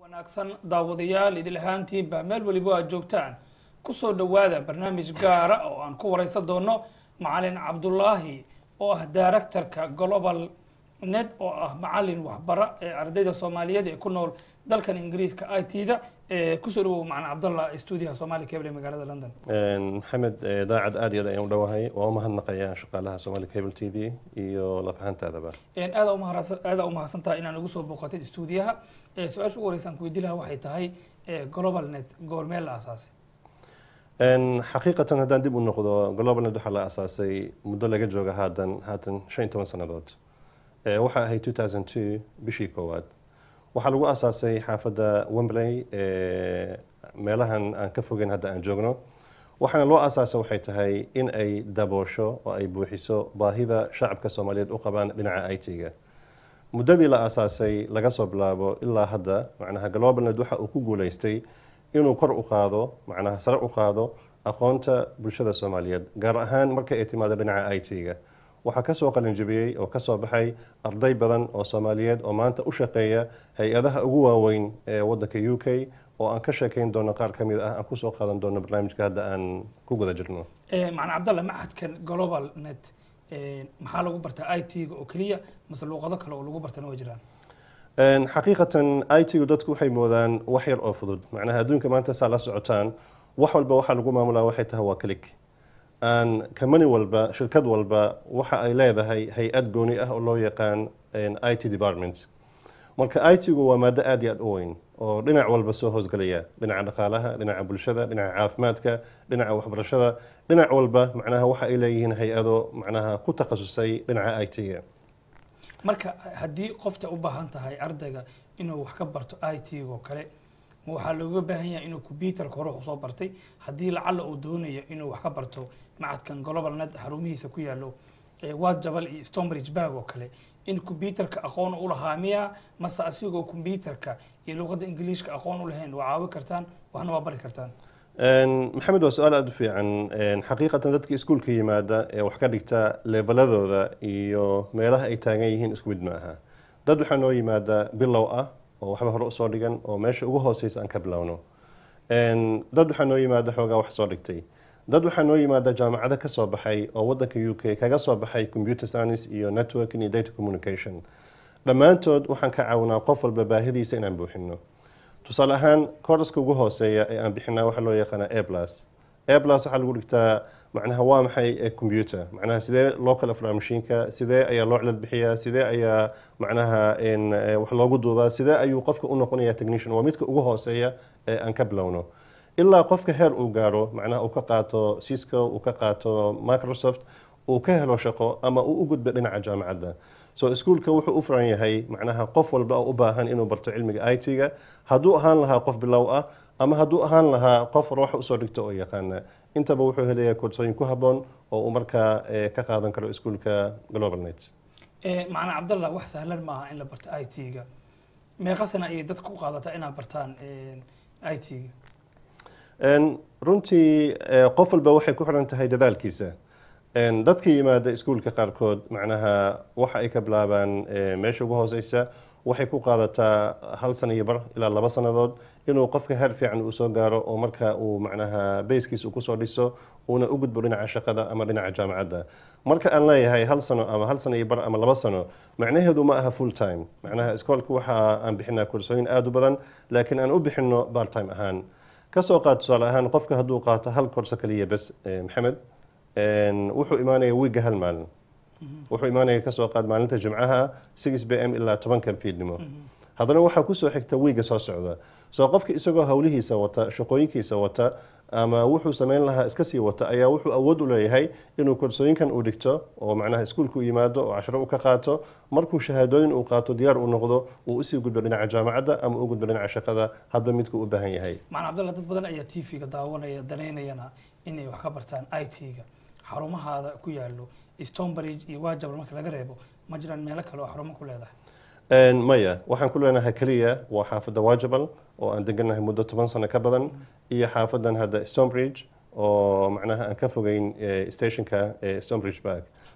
wanaagsan daawadayaal idil ahaantiinba meel weliba aad joogtaan kusoo dhowaada barnaamij gaara oo aan ku wareysan doono macalin cabdulaahi oo ah directorka global net oo ah macalin waxbara ee ardayda soomaaliyeed ee ku nool dalkan ingiriiska i t da kusoo dhawow macalin cabdallah stuudiyaha somali cable ee magaalada london maxamed daacad aad iyo aad ayaan u dhowahay waa u mahadnaqayaa shaqaalaha somali cable t v iyo lafahantaadaba aada umahadsan aada umahadsan tahay inaan ugu soo booqatay stuudiyaha su-aasha ugu horeysa aan ku weydiin lahaa waxay tahay global net goormee la aasaasay xaqiiqatan haddaan dib u noqdo global net waxaa la asaasay muddo laga jooga haatan haatan shan iyo toban sannadood waxaa ahayd two thousand two bishii koowaad waxaa lagu asaasay xaafadda wembley meelahan aan ka fogeyn hadda aan joogno waxaana loo asaasa waxay tahay in ay daboosho oo ay buuxiso baahida shacabka soomaaliyeed u qabaan dhinaca i t-ga muddadii la asaasay laga soo bilaabo ilaa hadda macnaha globalnet waxa uu ku guuleystay inuu kor u qaado macnaha sare u qaado aqoonta bulshada soomaaliyeed gaar ahaan marka ay timaado dhinaca i t-ga waxaa kasoo qalinjabiyey oo kasoo baxay arday badan oo soomaaliyeed oo maanta u shaqeeya hay-adaha ugu waaweyn ee wadanka u k oo aan ka sheekeyn doono qaar ka mid ah aan kusoo qaadan doono barnaamijka hadda aan ku guda jirno macalin cabdallah macadkan global net maxaa lagu bartaa i t-ga oo keliya mase luuqado kale oo lagu bartana waa jiraan xaqiiqatan i t-gu dadku waxay moodaan wax yar oo fudud macnaha adduunka maanta saa la socotaan wax walba waxaa lagu maamulaa waxay tahay waa click aan company walba shirkad walba waxa ay leedahay hay-ad gooni ah oo loo yaqaan i t department marka i t-gu waa maado aad iyo aad u weyn oo dhinac walba soo hoosgelaya dhinaca dhaqaalaha dhinaca bulshada dhinaca caafimaadka dhinaca waxbarashada dhinac walba macnaha waxa ay leeyihiin hay-ado macnaha ku takhasusay dhinaca i t-ga marka haddii qofta u baahan tahay ardayga inuu wax ka barto i t oo kale ma waxaa looga baahan yahay inuu combyuterka hore usoo bartay haddii lacalla uu doonayo inuu wax ka barto macadkan global net xarumihiisa ku yaalo waad jabal iyo stonebridge bag oo kale in combyuterka aqoon u lahaa miya mase asigoo combyuterka iyo luuqadda ingiliishka aqoon u lahayn waa caawi kartaan waxna waa bari kartaan maxamed waa su-aal aada u fiican xaqiiqatan dadka iskuulka yimaada ee wax ka dhigta leebaladooda iyo meelaha ay taagan yihiin isku mid ma aha dad waxaa noo yimaada bilow ah oo waxba hore usoo dhigan oo meesha ugu hooseysa aan ka bilowno dad waxaa noo yimaada xoogaa wax soo dhigtay dad waxaa noo yimaada jaamacado ka soo baxay oo wadanka u k kaga soo baxay computer science iyo networking iyo data communication dhammaantood waxaan ka caawinaa qof walba baahidiisa inaan buuxino tusaale ahaan kooraska ugu hooseeya ee aan bixinaa waxaa loo yaqaanaa a plus a plus waxaa lagu dhigtaa macnaha waa maxay computer macnaha sidee loo kala furaa mashiinka sidee ayaa loo cilad bixiyaa sidee ayaa macnaha wax loogu duubaa sidee ayuu qofka u noqonaya technician waa midka ugu hooseeya ee aan ka bilowno ilaa qofka heer uu gaaro macnaha uu ka qaato cisco uu ka qaato microsoft uu ka helo shaqo ama uu u gudbo dhinaca jaamacadda so iskuulka wuxuu u furan yahay macnaha qof walba oo u baahan inuu barto cilmiga i t-ga hadduu ahaan lahaa qof bilow ah ama hadduu ahaan lahaa qof ruuxa usoo dhigto oo yaqaana intaba wuxuu helayaa koorsooyin ku habboon oo uu markaa ka qaadan karo iskuulka global net macalin cabdallah wax sahlan maaha in la barto i t-ga meeqa sana ayay dadka u qaadataa inaad bartaan i t-ga runtii qof walba waxay ku xiran tahay dadaalkiisa dadka yimaada iskuulka qaarkood macnaha waxa ay ka bilaabaan meesha ugu hooseysa waxay ku qaadataa hal sana iyo bar ilaa laba sannadood inuu qofka heer fiican uu soo gaaro oo marka uu macnaha bayskiisa uu kusoo dhiso uuna u gudbo dhinaca shaqada ama dhinaca jaamacadda marka aan leeyahay hal sano ama hal sano iyo bar ama laba sano macnaheedu ma aha full time macnaha iskoolka waxa aan bixinaa koorsooyin aada u badan laakiin aan u bixino part time ahaan kasoo qaad tusaale ahaan qofka hadduu qaato hal koorso kaliya bes maxamed wuxuu imaanaya wiigga hal maalin wuxuu imaanaya kasoo qaad maalinta jimcaha six b m ilaa tobanka fiidnimo haddana waxaa kusoo xigta wiigga soo socda soo qofka isagoo hawlihiisa wata shaqooyinkiisa wata ama wuxuu sameyn lahaa iska sii wata ayaa wuxuu awood u leeyahay inuu koorsooyinkan uu dhigto oo macnaha iskuulka u yimaado oo casharo u ka qaato markuu shahaadooyin uu qaato diyaar uu noqdo uu usii gudbo dhinaca jaamacadda ama u gudbo dhinaca shaqada hadba midku u baahan yahay macalin cabdallah dad badan ayaa t v-ga daawanaya danaynayana inay wax ka bartaan i t-ga xarumahaada ku yaalo stonebridge iyo wajabal marka laga reebo ma jiraan meelo kale oo xarumo ku leedahay maya waxaan ku leenahay keliya waa xaafadda wajabal oo aan deganahay muddo toban sano ka badan iyo xaafadan hadda stonebridge oo macnaha aan ka fogeyn stationka stonebridge bark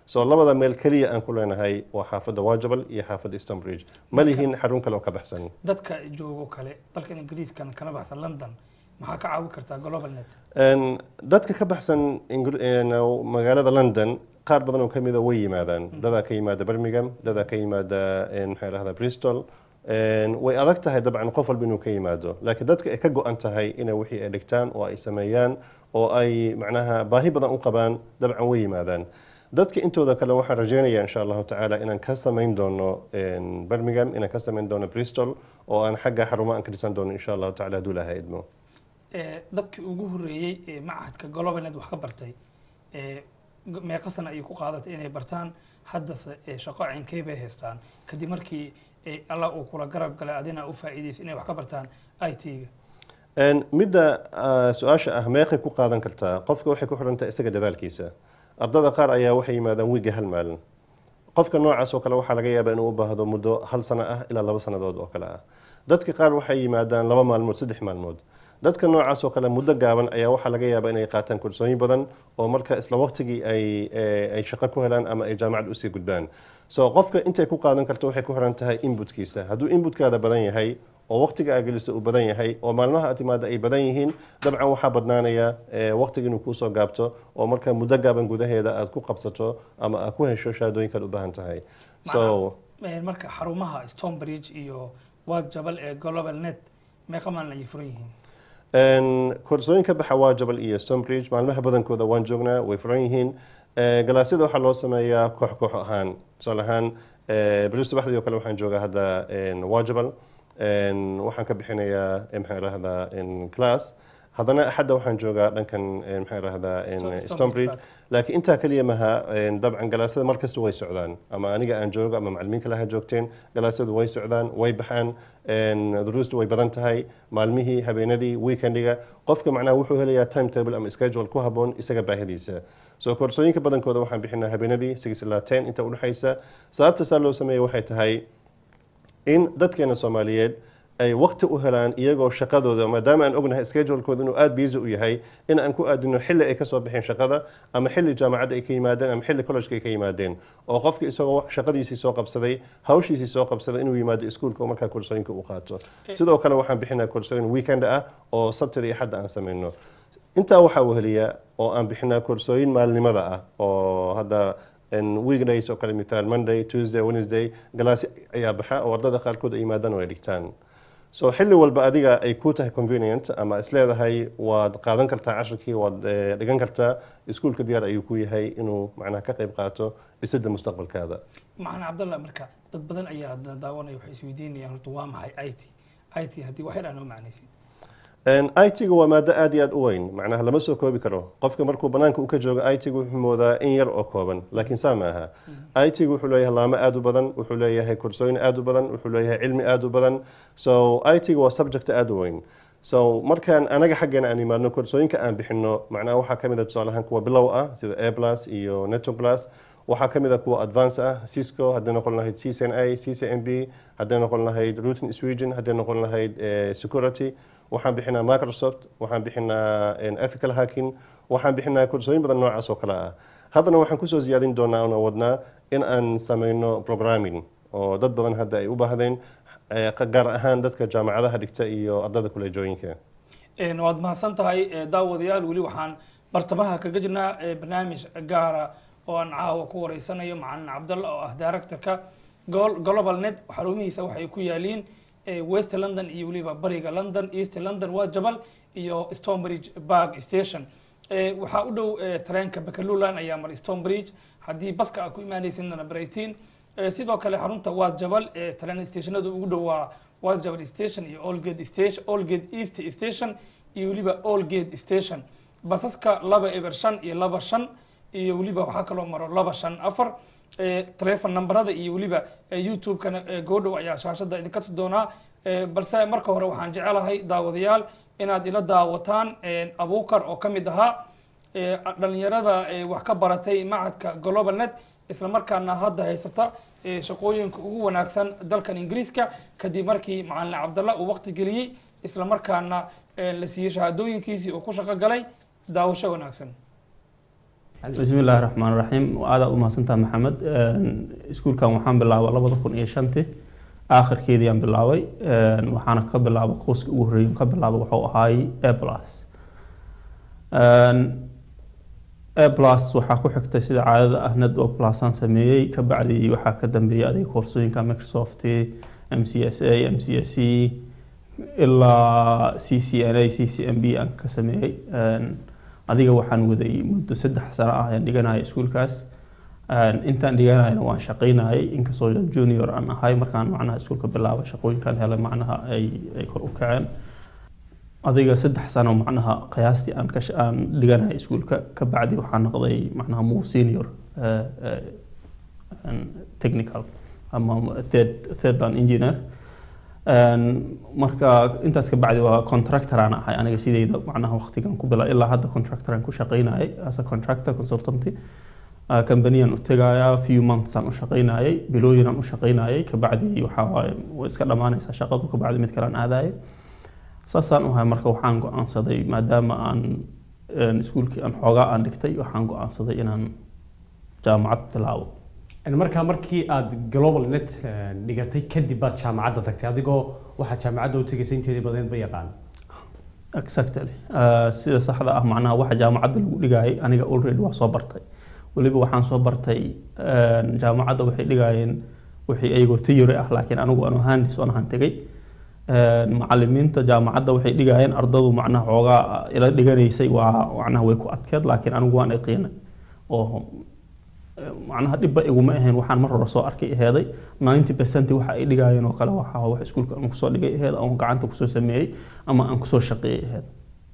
so labada meel keliya aan ku leenahay waa xaafadda wajabal iyo xaafadda stonebridge ma lihin xarun kale oo ka baxsan dadka joogo kale dalkan ingiriiskan kana baxsan london maxaa ka caawin kartaa global net Een, dadka ka baxsan Ingr- een, magaalada london qaar badan oo ka mida way yimaadaan dadaa ka yimaada birmingham dadaa ka yimaada een, maxaa lahdaa bristol Een, way adag tahay dabcan qof walba inuu ka yimaado laakiin dadka ay ka go-an tahay inay wixii ay dhigtaan oo ay sameeyaan oo ay macnaha baahi badan u qabaan dabcan way yimaadaan dadka intooda kale waxaan rajeynayaa insha allahu tacaala inaan ka samayn doono een, birmingham inaan ka samayn doono bristol oo aan xagga xarumo aan ka dhisan doono insha allahu tacaala hadduu ilahay idmo Ee, dadkii ugu horreeyey ee machadka global net wax ka bartay ee, g- meeqa sana ayay ku qaadatay inay bartaan haddase ee, shaqo caynkey bay haystaan kadib markii ee, allah uu kula garab galay adina u faa'iidaysa inay wax ka bartaan i t-ga Een, midda ah, su-aasha ah meeqay ku qaadan kartaa qofka waxay ku xidhantahay isaga dadaalkiisa ardada qaar ayaa waxay yimaadaan wiiga hal maalin qofka noocaas oo kale waxaa laga yaabaa inuu u baahdo muddo hal sano ah ilaa laba sannadood oo kale ah dadka qaar waxay yimaadaan laba maalmood saddex maalmood dadka noocaas oo kale muddo gaaban ayaa waxaa laga yaabaa inay qaataan kursooyin badan oo marka isla waqtigii ay eh, ay shaqo ku helaan ama ay jaamacad usii gudbaan so qofka intay ku qaadan karto waxay ku xiran tahay inputkiisa hadduu inputkaada badan yahay oo waqtiga aad geliso uu badan yahay oo maalmaha aad timaada ay badan yihiin dabcan waxaa badnaanaya eh, waqtiga inuu kuusoo gaabto oo marka muddo gaaban gudaheeda aad ku qabsato ama aad ku hesho shahaadooyinkaad u baahan tahay so Ee, marka xarumaha stonebridge iyo waad jabal ee global net meeqa maalin ayay furan yihiin Een, koorsooyinka baxa waa jabal iyo stonebridge maalmaha badankooda waan joognaa way furan yihiin Eh, galaasyada waxaa loo sameeyaa koox koox ahaan tusaale ahaan eh, beri subaxdii oo kale waxaan joogaa hadda een, waa jabal Een, waxaan ka bixinayaa eh, maxaan rahdaa class haddana axadda waxaan joogaa dhankan eh, maxaan rahdaa Sto- Stonebridge stonebridge Park. laakiin intaa keliya maha een, dabcan galaasyada mar kasta way socdaan ama aniga aan joogo ama macalimiin kale ha joogteen galaasyadu way socdaan way baxaan een, duruustu way badan tahay maalmihii habeenadii weekendiga qofka macnaha wuxuu helayaa timetable ama schedule ku habboon isaga baahidiisa soo koorsooyinka badankooda waxaan bixinaa habeenadii six ilaa ten inta udhexaysa sababta saa loo sameeya waxay tahay in dadkeena soomaaliyeed ay waqti u helaan iyagoo shaqadooda maadaama aan ognahay schedulekooda inuu aada busy u yahay in aan ku aadino xilli ay kasoo baxeen shaqada ama xilli jaamacadda ay ka yimaadeen ama xilli collegeka ay ka yimaadeen oo qofka isagoo shaqadiisii soo qabsaday hawshiisii soo qabsaday inuu yimaado iskuulka oo markaa koorsooyinka u qaato sidoo kale waxaan bixinaa koorsooyin weekend ah oo sabtida iyo xadda aan sameyno intaa waxaa weheliya oo aan bixinaa koorsooyin maalinimada ah oo hadda in weekdays oo kale mithaal monday tuesday wednesday galaasi ayaa baxa oo ardada qaarkood ay yimaadaan oo ay dhigtaan so xilli walba adiga ay ku tahay convenient ama isleedahay waad qaadan kartaa cashirkii waad eh, dhigan kartaa iskuulka diyaar ayuu ku yahay inuu macnaha ka qayb qaato dhisidda mustaqbalkaada macana cabdallah marka dad badan ayaa da- daawanaya waxay isweydiinayaan horta waa maxay i t i t haddii wax yar aa noo macnaysid it-ga waa maado aad iyo aad u weyn macnaha lama soo koobi karo qofka markuu banaanka u ka joogo it-ga wuxuu moodaa in yar oo kooban laakiin saa ma aha it-ga wuxuu leeyahay laamo aad u badan wuxuu leeyahay kursooyin aad u badan wuxuu leeyahay cilmi aad u badan so it-ga waa subject aad u weyn so markaan anaga xaggeena aan imaadno koorsooyinka aan bixino macnaha waxaa ka mid a tusaale ahaan kuwa bilow ah sida a plus iyo neto plus waxaa ka mid a kuwa advance ah cisco hadday noqon lahayd ccna ccmb hadday noqon lahayd routing sweden hadday noqon lahayd eh, security waxaan bixinaa microsoft waxaan bixinaa eh, ethical hacking waxaan bixinaa koorsooyin badan noocaas oo kale ah haddana waxaan kusoo ziyaadin doonaa una wadnaa in aan sameyno programming oo dad badan hadda ay u baahdeen eh, gaar ahaan dadka jaamacadaha dhigta iyo ardada kuleejooyinka Een, waad mahadsan tahay ee, daawadayaal weli waxaan bartamaha kaga jirnaa ee, barnaamij gaara oo aan caawa ku wareysanayo macalin cabdalla oo ah directorka Gol- global net xarumihiisa waxay ku yaaliin ee, west london iyo weliba bariga london east london waa jabal iyo stonebridge park station Ee, waxaa u dhow ee, tareenka bakalulan ayaa mar stonebridge haddii baska aad ku imaanaysidna brighton Ee, sidoo kale xarunta waad jabal ee tareen stationada ugu dhow waa waad jabal station iyo allgate station allgate east station iyo weliba allgate station basaska laba eber shan iyo laba shan iyo weliba waxaa kaloo maro laba shan afar Ee, telefon nambarada iyo weliba ee, youtube-kana ee, goodhow ayaa shaashada idinka tusi doonaa Ee, balse marka hore waxaan jecelahay daawadayaal inaad ila daawataan ee, abuukar oo ka mid ahaa ee, dhalinyarada ee, wax ka baratay macadka global net isla markaana hadda haysata ee, shaqooyinka ugu wanaagsan dalkan ingiriiska kadib markii macalin cabdalla uu waqti geliyey isla markaana ee, la siiyey shahaadooyinkiisii uu ku shaqo galay daawasho wanaagsan bismi illaahi raxmaan raxiim aada u mahadsantaha maxamed iskuulkan waxaan bilaabay labada kun iyo shantii aakhirkeediiyaan bilaabay waxaana ka bilaabay qoyska ugu horreeya ka bilaabay wuxuu ahaay a plus a plus waxaa ku xigtay sida caadada ah network plusaan sameeyey ka bacdi waxaa ka dambeeyay adiga koorsooyinka microsoft m c s a m c s e ilaa c c n a c c m b aan ka sameeyey adiga waxaan waday muddo saddex sano ah ayaan dhiganaya iskuulkaas intaan dhiganayana waan shaqaynayay inkastoo junior aan ahay markaan macnaha iskuulka bilaabay shaqooyinkan helay macnaha ay ay kor u kaceen adiga saddex sano macnaha qiyaastii aan ka aan dhiganaya iskuulka ka bacdi waxaan noqday macnaha more senior technical ama third third an engineer marka intaas ka bacdi waa contractoraan ahay aniga sideyda macnaha waqtigan ku bila ilaa hadda contractoraan ku shaqaynayay as a contractor consultanty companyaan u tegayaa few months aan u shaqaynayay bilooyinaan u shaqaynayay kabacdi waxaa waaye way iska dhammaanaysaa shaqadu kabacdi mid kale aan aadayay saasaan u ahay marka waxaan go-aansaday maadaama aan iskuulkii aan xoogaa aan dhigtay waxaan go-aansaday inaan jaamacad bilaabo markaa markii aad global net dhigatay kadib baad jaamacadda tagtay adigoo waxaad jaamacadda u tegaysay inteedii badeed ba yaqaan exactly sida saxda ah macnaha waxa jaamacadda lagu dhigayay aniga already waa soo bartay weliba waxaan soo bartay jaamacadda waxay dhigaayeen wixii ayagoo theory ah laakiin anigu aan handis on ahaan tegay macalimiinta jaamacadda waxay dhigaayeen ardadu macnaha xoogaa ila dhiganaysay waa macnaha way ku adkeed laakiin anigu waan iqiinay oo macnaha dhibba iguma ahayn waxaan mar hore soo arkay aheeday ninety percent waxa ay dhigaayeen oo kale waxa wax iskuulka aan kusoo dhigay aheed ama gacanta kusoo sameeyey ama aan kusoo shaqeeyey aheed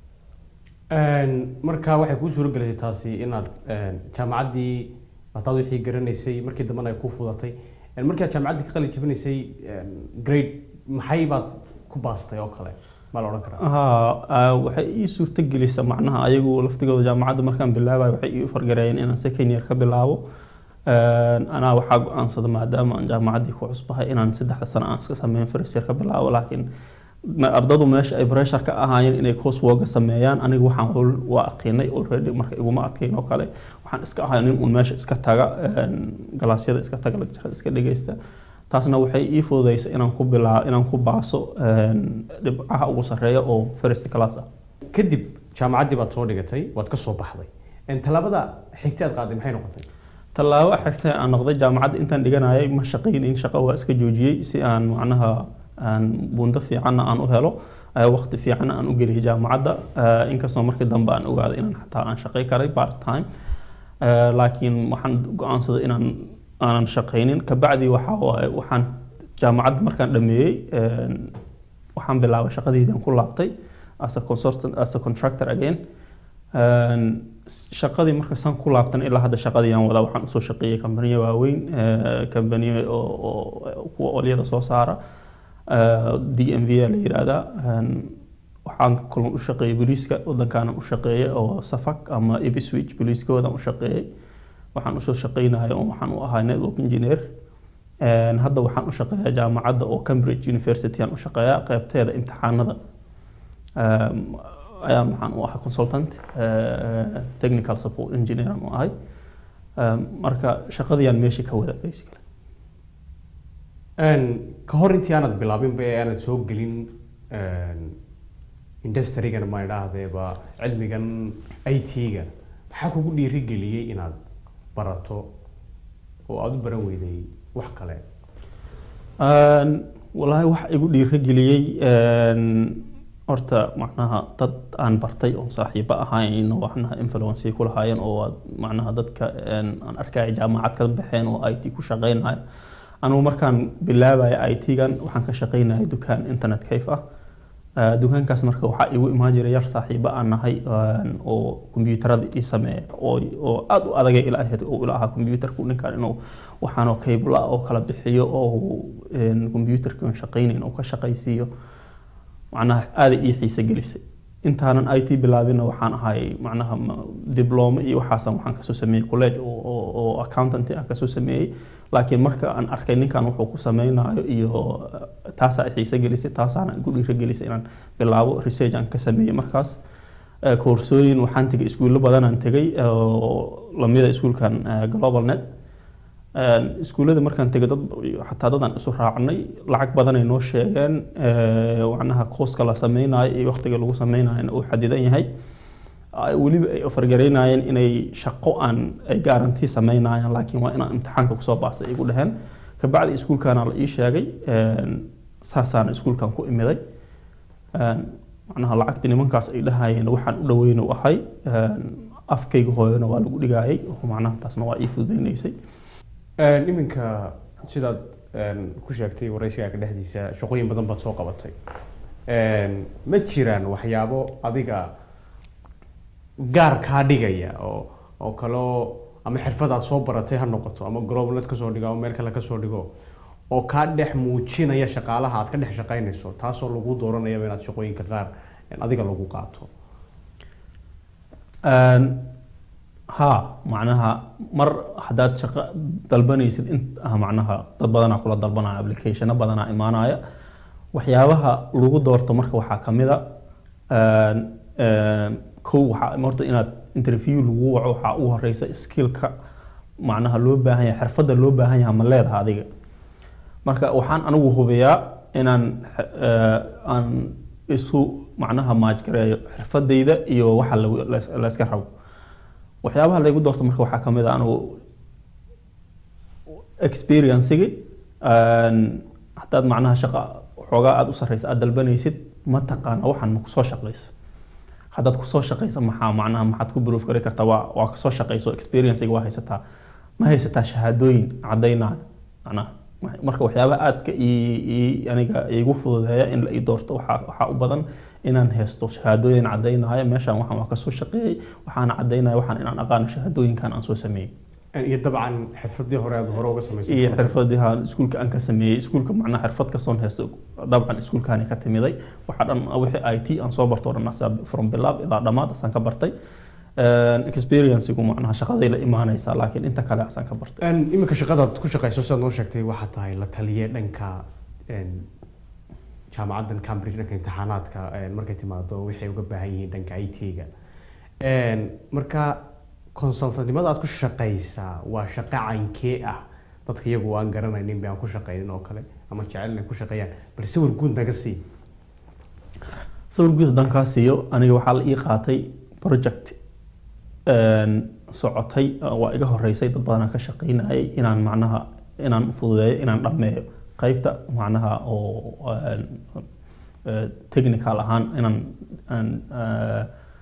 marka waxay kuu suuro gelisay taasi inaad jaamacaddii hataad wixii garanaysay markii dambena ay kuu fudatay markii aad jaamacaddii ka qalin jabinaysay grade maxay baad ku baastay oo kale ma la odhan karaa ha waxay ii suurto gelisa macnaha ayagu laftigooda jaamacadda markaan bilaabayo waxay ii fargareeyeen inaan second year ka bilaabo anaa waxaa go-aansada maadaama aan jaamacaddii ku cusbahay inaan saddexda sano aan iska sameyn first year ka bilaabo laakiin ardadu meesha ay pressure ka ahaayeen inay course worka sameeyaan aniga waxaan waa aqiinay already marka iguma adkayn oo kale waxaan iska ahay nin uun meesha iska taga galaasyada iska taga lecturada iska dhegeysta taasna waxay ii fududeysay inaan ku bilaa inaan ku baaso dhibcaha ugu sarreeya oo first class ah kadib jaamacaddii baad soo dhigatay waad ka soo baxday tallaabada xigta aad qaaday maxay noqotay tallaabo xigta aan noqday jaamacadda intaan dhiganayay ma shaqaynin shaqo waa iska joojiyey si aan macnaha aan buundo fiicanna aan u helo waqti fiicanna aan u geliyay jaamacadda inkastoo markii dambe aan ogaaday inaan xataa aan shaqay karay part time laakiin waxaan go-aansaday inaan aanan shaqaynin kabacdi waxa waaye waxaan jaamacadda markaan dhameeyey waxaan bilaabay shaqadeydaan ku laabtay as a consultant as a contractor again shaqadii marka san ku laabtan ilaa hadda shaqadii aan wadaa waxaan usoo shaqeeyey kambaniyo waaweyn kambaniyo oo kuwa olyada soo saara d m v la yiraahdaa waxaan kulan u shaqeeyey booliiska wadankaana u shaqeeyey oo safak ama ibswich booliiskoodan u shaqeeyey waxaan usoo shaqeynaya oo waxaan u ahaa network engineer hadda waxaan u shaqeeyaa jaamacadda oo cambridge university aan u shaqeeyaa qeybteeda imtixaanada ayaan waxaan u ahay consultant technical support engineer aan u ahay marka shaqadiyaan meeshii ka wada basically ka hor intii aanad bilaabinba ee aanad soo gelin industrigan ma idhaahdeeba cilmigan i t-ga maxaa kugu dhiirigeliyey inaad barato oo aada u baran weyday wax kale walaahi wax igu dhiirigeliyey horta macnaha dad aan bartay oo saaxiibo ahayn oo waxnaha influence ku lahaayeen oo macnaha dadka aan arkaya jaamacad ka baxeen oo i t ku shaqeynaya anugu markaan bilaabaya i t-gan waxaan ka shaqeynaya dukaan internet cafe ah dukaankaas marka waxaa igu imaan jiray yar saaxiibo aan nahay oo kombiyuutarada ii sameeya oo aada u adagay ila ahayd oo ila ahaa kombiyuutarku ninkan inuu waxaanoo cable ah oo kala bixiyo oo kombiyuutarkii aan shaqeynayn oo ka shaqaysiiyo macnaha aaday ii xiise gelisay intaanan i t bilaabinna waxaan ahay macnaha dibloome iyo waxaasan waxaan kasoo sameeyey college oo accountanty ah kasoo sameeyey laakiin marka aan arkay ninkan wuxuu ku sameynayo iyo taasaa xiise gelisay taasaana igu dhiiro gelisay inaan bilaabo research aan ka sameeyey markaas Eh, koorsooyin waxaan tegay iskuullo badanaan tegay oo lamida iskuulkan eh, global net Een, iskuullada markaan tegay dad xataa dadaan isu raacnay lacag badanay noo sheegeen eh, macnaha kooska la sameynayo iyo waqtiga lagu sameynayo uu xadidan yahay ay weliba ay ofargaraynayeen inay shaqo aan ay gaarantii sameynayaan laakiin waa inaan imtixaanka kusoo baastay igu dhaheen kabacdi iskuulkaana la ii sheegay een, saasaana iskuulkan ku imiday Een, macnaha lacagtii nimankaas ay dhahayeen waxaan u dhaweyn u ahay Een, afkayga hooyana waa lagu dhigayay oo macnaha taasna waa ii fududeynaysay Een, iminka sidaad een, ku sheegtay waraysigaaga dhexdiisa shaqooyin badan baad soo qabatay Een, ma jiraan waxyaabo adiga gaar kaa dhigaya oo oo kaloo ama xirfad aad soo baratay ha noqoto ama globalnet kasoo dhigo ama meel kale kasoo dhigo oo kaa dhex muujinaya shaqaalaha aad ka dhex shaqaynayso taasoo lagu dooranayaba inaad shaqooyinka qaar een, adiga lagu qaato Een, haa macnaha mar haddaad shaqo dalbanaysid in ah macnaha dad badanaa kula dalbanaya applicationo badanaa imaanaya waxyaabaha lagu doorto marka waxaa ka mid a een, een, kow waxaa horta inaad interview lagu waco waxaa ugu horeysa skillka macnaha loo baahan yahay xirfadda loo baahan yahay ma leedaha adiga marka waxaan anigu hubiyaa inaan eh, aan isu macnaha maajgareeyo xirfadayda iyo waxa lagu- la- la iska rabo waxyaabaha laygu doorto marka waxaa ka mid a anigu experiencigi haddaad macnaha shaqa xoogaa aada u sarreysa aada dalbanaysid ma taqaana waxaan ma kusoo shaqaysa haddaad kusoo shaqaysa maxaa macnaha maxaad ku proof gari kartaa waa waa kasoo shaqayso experience waa haysataa ma haysataa shahaadooyin caddaynaya macnaha marka waxyaabaha aadka ii- ii- aniga igu fududeeya in la ii doorto waxaa waxaa u badan inaan haysto shahaadooyin caddaynaya meeshaan waxaan waa kasoo shaqeeyey waxaana caddaynaya waxaan inaan aqaano shahaadooyinkan aan soo sameeyey iyo dabcan xirfadii hore aad hore uga samaysay iyo xirfadiha iskuulka aan ka sameeyey iskuulka macnaha xirfad kasoon haysto dabcan iskuulkaani ka timiday waxaa dhan wixii i t aan soo barto o dhan asaa from bilaab ilaa dhammaad asaan ka bartay experienceigu macnaha shaqaday la imaanaysaa laakiin inta kale asaan ka bartay Een, iminka shaqadaad ku shaqayso sidaad noo sheegtay waxaa tahay la taliye dhanka een, jaamacaddan cambridge dhanka imtixaanaadka een, markay timaado waxay uga baahan yihiin dhanka i t-ga marka consultantnimada aad ku shaqaysaa waa shaqo caynkee ah dadka iyagu aan garanaynin ba aan ku shaqaynin oo kale ama jecel inay ku shaqeeyaan bal sawir guud naga sii sawir guud haddaan kaa siiyo aniga waxaa la ii qaatay project een, socotay waa iga horeysay dad badanaa ka shaqaynayay inaan macnaha inaan fududeeyo inaan dhammeeyo qaybta macnaha oo een, eh, technical ahaan inaan aan, eh,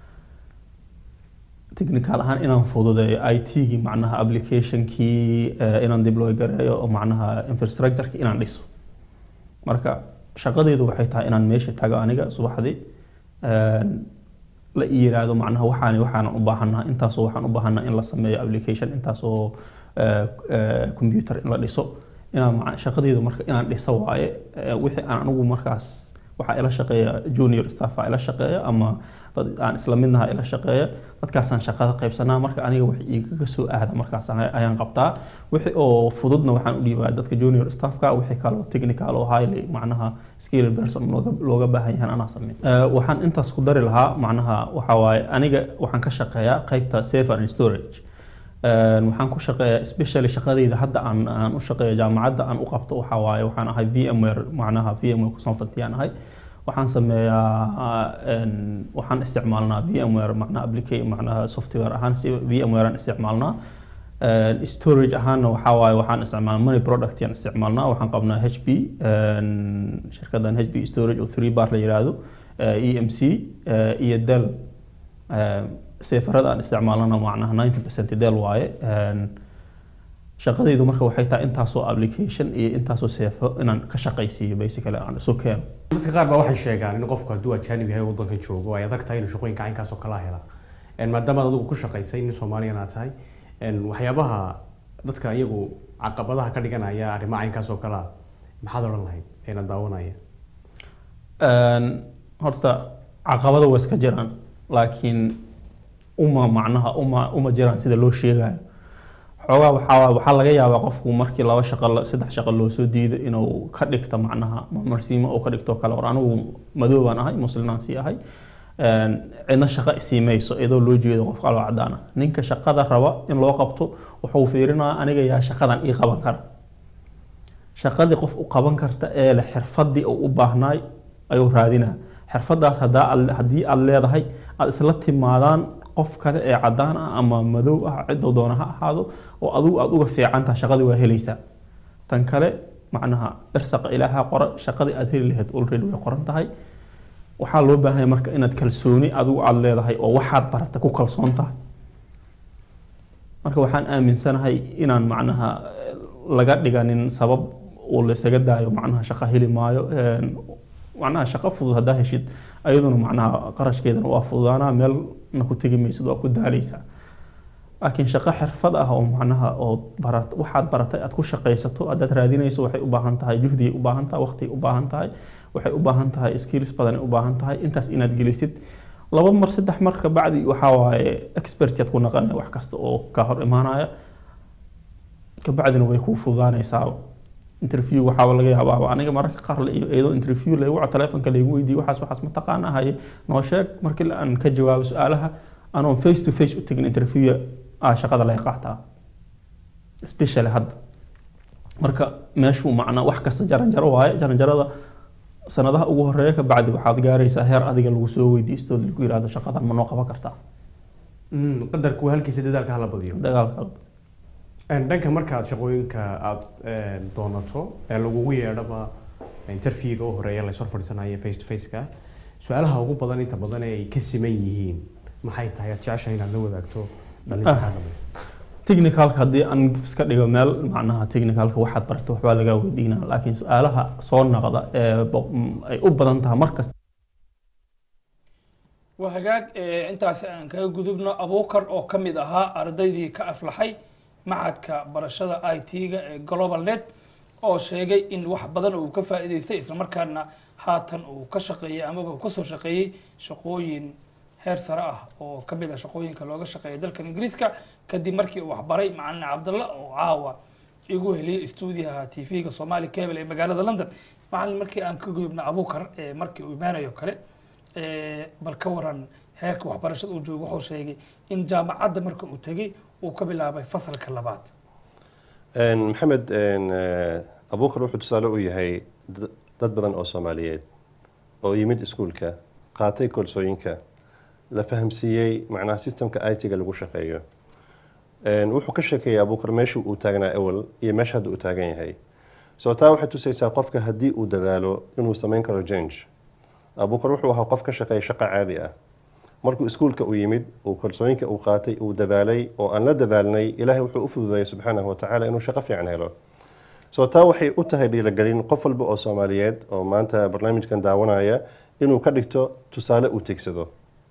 technical ahaan inaan fududeeyo IT-gii macnaha applicationkii eh, inaan deploy gareeyo oo macnaha infrastructure-ki inaan dhiso marka shaqadeedu waxay tahay inaan meesha tago aniga subaxdii een, la ii yiraahdo macnaha waxaan waxaan u baahanaa intaasoo waxaan u baahanaa in la sameeyo application intaasoo eh, eh, computer in la dhiso inaan maca- shaqadeedu marka inaan dhiso waaye Eh, wixii aan anigu markaas waxaa ila shaqeeya junior staff ila shaqeeya ama dad aan isla midnaha ila shaqeeya dadkaasaan shaqada qaybsanaa marka aniga wax igaga soo aada markaas aan- ayaan qabtaa wixii oo fududna waxaan u dhiibaa dadka junior staffka wixii kaloo technical oo highly macnaha skill person looga looga baahan yahay anaa sameyn Eh, waxaan intaas ku dari lahaa macnaha waxa waaye aniga waxaan ka shaqeeyaa qaybta safe and storage Een, waxaan ku shaqeeyaa especially shaqadayda hadda aan aan u shaqeeyo jaamacadda aan u qabto waxaa waaye waxaan ahay VMware macnaha VMware consultant yaan ahay waxaan sameeyaa een, waxaan isticmaalnaa VMware macnaha application macnaha software ahaan si VMware aan isticmaalnaa Een, storage ahaanna waxaa waaye waxaan isticmaalnaa money product yaan isticmaalnaa waxaan qabnaa HP een, shirkadan HP storage oo 3 bar la yiraahdo eh, EMC eh, iyo Dell Een, seefarada aan isticmaalana macnaha 90% Dell waaye Een, shaqadaydu marka waxay tahay intaasoo application iyo intaasoo seefo inaan ka shaqaysiiyo basically aan isu keeno dadka qaar baa waxay sheegaan in qofku hadduu ajaanib yahay waddankan joogo ay adag tahay inuu shaqooyinka caynkaas oo kala hela Een, maadaama aad adigu ku shaqaysay nin soomaaliyan aad tahay een, waxyaabaha dadka iyagu caqabadaha ka dhiganaya arrimaha caynkaas oo kale ah maxaad odhan lahayd eena daawanaya Een, horta caqabado waa iska jiraan laakiin uma macnaha uma uma jiraan sida loo sheegayo xoogaa waxaa waxaa laga yaabaa qofku markii laba shaqo la- saddex shaqo loo soo diido inuu ka dhigto macnaha marsiimo oo ka dhigto kale or anigu madoobaan ahay muslinaan sii ahay een, cidna shaqo isiimayso iyadoo loo jeedo qof kaloo cadaan ah ninka shaqada raba in loo qabto wuxuu fiirinayaa aniga yaa shaqadan ii qaban kara shaqadii qof u qaban karta ee leh xirfadii uu u baahnaay ayuu raadinaa xirfadaas hadaa aad- haddii aad leedahay aad isla timaadaan qof kale ee cadaan ah ama madow ah cidoo doona ha ahaado oo adigu aad uga fiican tahay shaqadii waa helaysaa tan kale macnaha irsaqa ilaaha qora shaqadii aad heli lahayd already way qoran tahay waxaa loo baahan yahay marka inaad kalsooni adigu aad leedahay oo waxaad barata ku kalsoon tahay marka waxaan aaminsanahay inaan macnaha eh, laga dhiganin sabab uu laysaga daayo macnaha shaqo heli maayo een, macnaha shaqo fudud haddaa heshid ayaduna macnaha qarashkeedana waa fududaanaa meelna ku tegi maysid waa ku daaleysaa laakiin shaqo xirfad ah oo macnaha oo barat waxaad baratay aad ku shaqaysato haddaad raadinayso waxay u baahan tahay juhdigay u baahan tahay waqtigay u baahan tahay waxay u baahan tahay skills badanay u baahan tahay intaas inaad gelisid laba mar saddex mar ka bacdi waxaa waaye expertiad ku naqanaya wax kasta oo ka hor imaanaya kabacdina way kuu fududaanaysaa interview waxaaba laga yaabaa aniga mararka qaar la iyo eedo interview laygu waco telefonka laygu weydiiyo waxaas waxaas ma taqaana haye noo sheeg markii aan ka jawaabo su-aalaha anoon face to face u tegin interview ah shaqada laga qaataa especially hadda marka meeshuu macnaa wax kasta jaranjaro waaye jaranjarada sanadaha ugu horeeya ka bacdi waxaad gaaraysaa heer adiga lagu soo weydiisto lagu yihahdo shaqadan ma noo qaban kartaa Mm, qadarku waa halkiisa dadaalka hala badiyo dagaalka Een, dhanka markaad shaqooyinka aada doonato ee lagugu yeedhaba interviewga u horeeya laysor fadhiisanaya face to face-ka su-aalaha ugu badan inta badan ee ay ka siman yihiin maxay tahay aad jeceshahay inaad la wadaagto dhalinta kaa dambe technicalka haddii aan iska dhigo meel macnaha technicalka waxaad barata waxbaa lagaa weydiinaa laakiin su-aalaha soo naqda ee bo- m- ay u badan tahay markasta waa hagaag eh, intaasi aan kaga gudubno abuukar oo ka mid ahaa ardaydii ka aflaxay maxadka barashada i t-ga ee global net oo sheegay in wax badan uu ka faa'iidaystay islamarkaana haatan uu ka shaqeeyey amaba uu kasoo shaqeeyey shaqooyin heer sare ah oo ka mid ah shaqooyinka looga shaqeeya dalkan ingiriiska kadib markii uu waxbaray macalin cabdalla oo caawa igu heliyey stuudiyaha t v-ga somali cable ee magaalada london macalin markii aan ka gudubna abuukar ee markii uu imaanayo kale ee, bal ka waran heerka waxbarashada uu joogo wuxuu sheegay in jaamacadda marka uu tegey uu ka bilaabay fasalka labaad Een, maxamed een, eh, abuukar wuxuu tusaale u yahay dad- dad badan oo soomaaliyeed oo yimid iskuulka qaatay koorsooyinka la fahamsiiyey macnaha systemka it-ga lagu shaqeeyo Een, wuxuu ka sheekeeyay abuukar meeshii uu taagnaa awal iyo meesha hadda uu taagan yahay soo taa waxay tusaysaa qofka haddii uu dadaalo inuu samayn karo change abuukar wuxuu ahaa qof ka shaqeeya shaqo caadi ah markuu iskuulka u yimid uu kalsooyinka uu qaatay uu dadaalay oo aan la dadaalnay ilaahay wuxuu u fududeeyay subxaanahu watacaala inuu shaqo fiican helo soo taa waxay u tahay dhiirigelin qof walba oo soomaaliyeed oo maanta barnaamijkan daawanaya inuu ka dhigto tusaale uu tigsado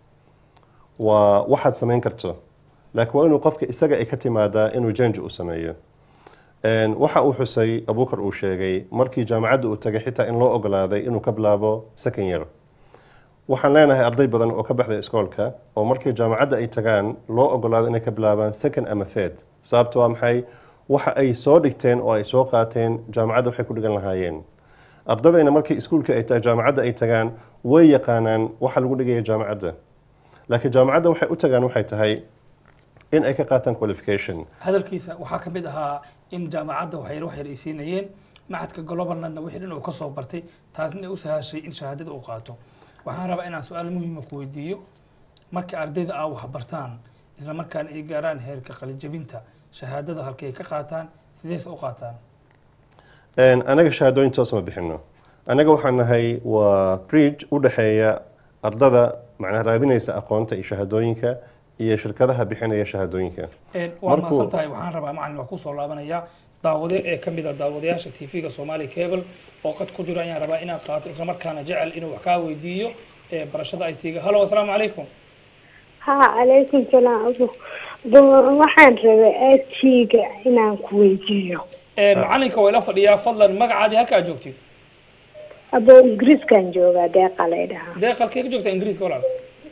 waa waxaad samayn karto laakiin waa inuu qofka isaga ay ka timaadaa inuu janji u sameeyo Een, waxa uu xusay abuukar uu sheegay markii jaamacadda uu tagay xitaa in loo ogolaaday inuu ka bilaabo second year waxaan leenahay arday badan oo ka baxday iskoolka oo markii jaamacadda ay tagaan loo ogolaado inay ka bilaabaan second ama third sababta waa maxay waxa ay soo dhigteen oo ay soo qaateen jaamacadda waxay ku dhigan lahaayeen ardadayna markii iskuulka ay ta- jaamacadda ay tagaan way yaqaanaan waxa lagu dhigaya jaamacadda laakiin jaamacadda waxay u tagaan waxay tahay in ay ka qaataan qualification hadalkiisa waxaa ka mid ahaa in jaamacadda waxyar waxyar ay siinayeen maxadka globalnetna wixii dhan uu ka soo bartay taasna u sahashay in shahaadada uu qaato waxaan rabaa inaan su-aal muhiima ku weydiiyo marka ardayda aa wax bartaan isla markaana ay gaaraan heerka qalijabinta shahaadada halkay ka qaataan sideese u qaataan Een, anaga shahaadooyin toos ma bixino anaga waxaan nahay waa bridge u dhexeeya ardada macnaha raadinaysa aqoonta iyo shahaadooyinka iyo shirkadaha bixinaya shahaadooyinka Een, waa Markuu- mahadsan tahay waxaan rabaa macalin waa kusoo laabanayaa daawade ee ka mid a daawadayaasha t v-ga somali cable oo qad ku jiro ayaan rabaa inaan qaato islamarkaana jecel inuu wax kaa weydiiyo ee barashada i t-ga hallo asalaamu calaykum ha calaykum salaam abu Bo- waxaan rabay aadkeyga inaan ku weydiiyo Ee, macalinka waa ila fadhiyaa fadlan magacaadii halka aad joogtid abo ingiriiskan joogaa deeqa lay dhahaa dee qalkee ka joogtaa ingiriiska walaal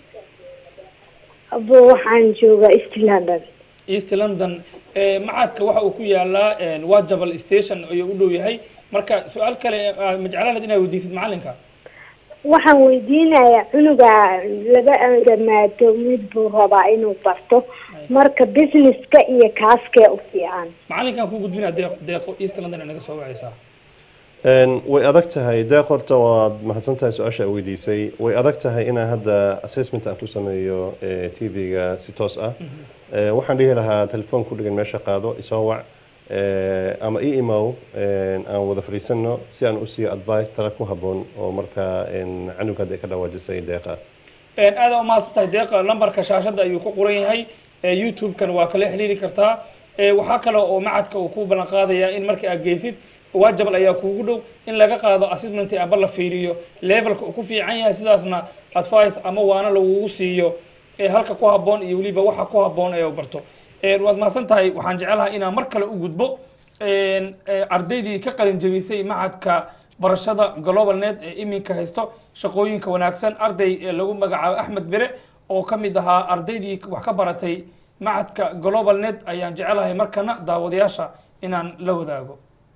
abo waxaan joogaa east london east london ee, macadka waxa uu ku yaalaa een, wajabal station ayuu u dhow yahay marka su-aal kale ah, ma jeclaan lahayd inaad weydiisid macalinka waxaan weydiinayaa cunuga laba dhamaato mid buu rabaa inuu barto marka businesska iyo kaaskee u fiican macalinkan ku gudbinaa deeq deeqo east london ay naga soo wacaysaa Een, way adag tahay deeq horta waad mahadsan tahay su-aasha aad weydiisay way adag tahay inaan hadda assessment aan ku sameeyo eh, tv-ga si toos ah Eh, waxaan dhihi lahaa telefoon ku dhigan meesha qaado isoo wac eh, ama i imow een, aan wada fadhiisano si aan u siiyo advice tala ku habboon oo markaa een, canuga hadda ay ka dhawaajisay deeqa Een, aad u mahadsan tahay deeqa lambarka shaashada ayuu ku qoran yahay Ee, youtube-kan waa kala xiriiri kartaa Ee, waxaa kale oo macadka uu ku ballan qaadayaa in markii aad geysid waajabal ayaa kuugu dhow in laga qaado assessment amba la fiiriyo levelka uu ku fiican yahay sidaasna advice ama waana lagugu siiyo ee halka ku habboon iyo weliba waxa ku habboon ee uu barto Ee, waad mahadsan tahay waxaan jecelahay inaan mar kale u gudbo Een, ee, ardaydii ka qalin jebisay macadka barashada global net ee iminka haysto shaqooyinka wanaagsan arday ee lagu magacaabo axmed bere oo ka mid ahaa ardaydii wax ka baratay macadka global net ayaan jecelahay markana daawadayaasha inaan la wadaago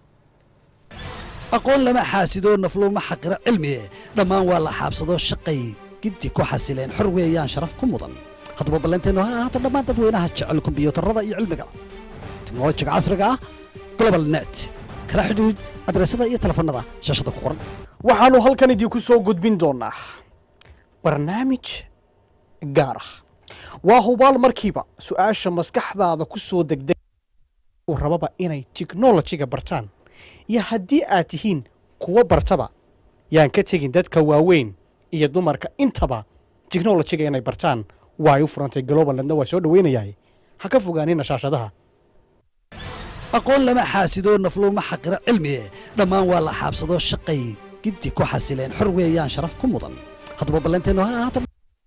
aqoon lama xaasido nafluuma xaqira cilmi dhammaan waa la xaabsado shaqay giddi ku xasileen xor weeyaan sharaf ku mudan haddaba ballanteennu ha ahaato dhammaan dadweynaha jecel kombiyuutarada iyo cilmiga teknolojiga casriga ah global net kala xidhiidh adreesada iyo telefoonnada shaashada ku qoran waxaannu halkan idinku soo gudbin doonaa barnaamij gaar ah waa hubaal markiiba su-aasha maskaxdaada ku soo degdeg uu rababa inay tiknolojiga bartaan iyo haddii aad tihiin kuwa bartaba yaan ka tegin dadka waaweyn iyo dumarka intaba tiknolojiga inay bartaan waa ay u furantay globalandna waa soo dhoweynayahay ha ka fogaanina shaashadaha aqoon lama xaasido nafluuma xaqira cilmi dhammaan waa la xaabsado shaqay giddi ku xasileen xor weeyaan sharaf ku mudan haddaba ballanteennu ha ahaato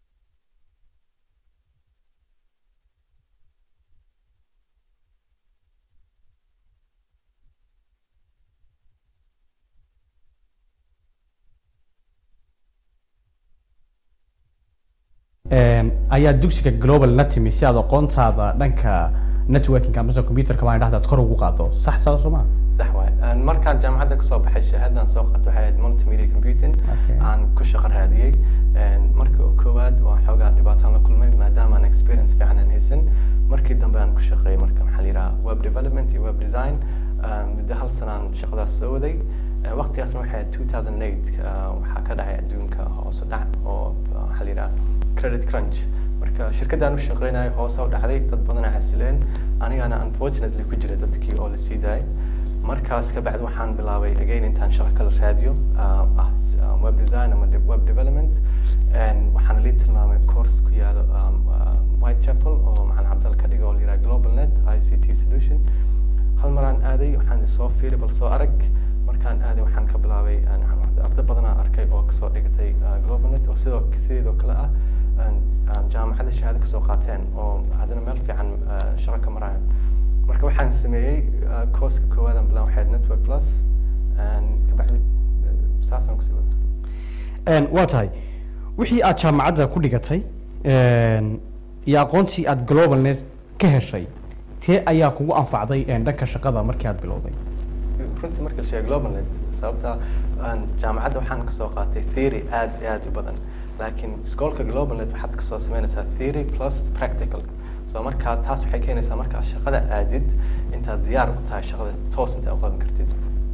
Een, ayaa dugsiga global la timi si aad aqoontaada dhanka networking amase computerka baan dhahda aad kor ugu qaado sax saas soo ma صح واي أنا مركان جامعة كسو بحي شهادة سو قد وحيد مولتي ميديا كومبيوتنج Okay. عن كل شغل هذه مركو كواد وحوقا دباتان لكل ما ما دام أنا اكسبيرينس في عنا هيسن مركي دم بان كل شغل مركا محليرا ويب ديفلوبمنت ويب ديزاين بدي هالسنة شغلة سودي وقتي أصلا وحيد 2008 وحكا دعي أدونك هوس دع أو حليرا كريدت كرانش marka shirkadaan u shaqeynayo hoose u dhacday dad badan ay xasileen anigana unfortunately ku jira dadkii oo la sii daayay markaas ka bacdi waxaan bilaabay again intaan shaqo kala raadiyo ah ah, s- ah, web design ama de- web development and waxaana lii tilmaamay course ku yaalo um, ah, whitechapel oo macalin cabdal ka dhiga oo la yidhaha global net i c t solution hal maraan aaday waxaan soo fiiri bal soo arag markaan aaday waxaan ka bilaabay aan- aan- arday badanaa arkay oo kasoo dhigatay ah, global net oo sidoo sideedoo kale ah aan- aan jaamacadda shahaado kasoo qaateen oo haddana meel fiican ah, shaqo ka marayaan marka waxaan sameeyey ah, course-ka koowaad aan bilaabay waxay ahayd network plus and kabacdi ah, saasaan kusii wada Een, waa tahay wixii aad jaamacadda ku dhigatay een, iyo aqoontii aad global net ka heshay tee ayaa kugu anfacday een, dhanka shaqada markii aad bilowday runtii marka la sheego global net sababta aan jaamacadda waxaan kasoo qaatay theory aad iyo aad u badan laakiin iskoolka global net waxaad kasoo sameynaysaa theory plus practical so markaa taas waxay keenaysaa markaa shaqada aadid intaad diyaar u tahay shaqada toos intaa u qaban kartid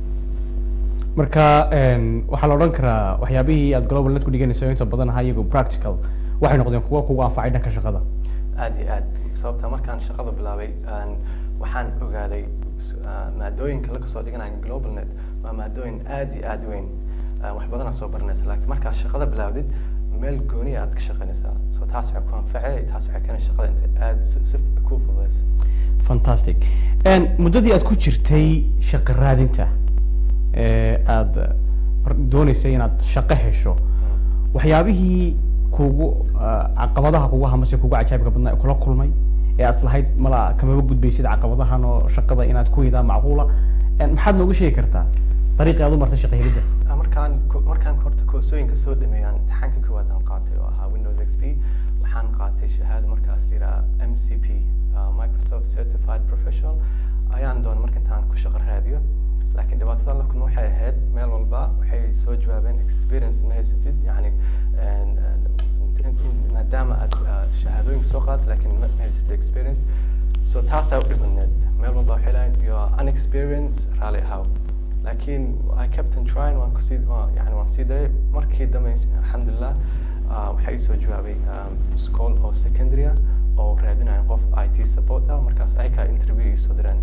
marka een, waxaa la odhan karaa waxyaabihii aad global net ku dhiganayso inta badan ahaa iyagu practical waxay noqdeen kuwa kugu anfacay dhanka shaqada aad iyo aad sababta markaan shaqada bilaabay aan waxaan ogaaday s- ah, maadooyinka laga soo dhiganayo global net waa maadooyin aad iyo aad u weyn Ah, wax badanaa soo baranaysa laakiin markaad shaqada bilaawdid meel gooniya aad ka shaqaynaysaa so taas waxay ku anfacay taas waxay keenay shaqada intay aad si si ku fududaysa fantastic Een, muddadii aad ku jirtay shaqo raadinta ee aad dooneysay inaad shaqo hesho waxyaabihii kugu ah, caqabadaha kugu hamase kugu cajaabka badnaa ee kula kulmay ee aad lahayd mala kamaba gudbaysid caqabadahan oo shaqada inaad ku hidaa macquula Een, maxaad nooga sheegi kartaa dariiqii aad u martay shaqo helidda Ah, markaan ko- markaan horta koorsooyinka soo dhameeyaan imtixaanka koowaad aan qaatay oo ahaa windows xp waxaan qaatay shahaado markaas la yidhaha mcp ah, microsoft certified professional ayaan doonay marka intaan ku shaqo raadiyo laakiin dhibaatada la kulma waxay ahayd meel walba waxay soo jawaabeen experience ma haysatid yani een, een, in- in- maadaama aad ah, shahaadooyinka soo qaadat laakiin ma ma haysatid experience so taasaa u dhibadneed meel walba waxay lahayn you are unexperienced raalli ahaw laakiin I kept on trying waan kusii waa- yani waan sii dayay markii dambe alxamdulilah ah, waxaa ii soo jawaabay um, school oo secondary ah oo raadinaya qof IT support ah markaas ayakaa interview ii soo direen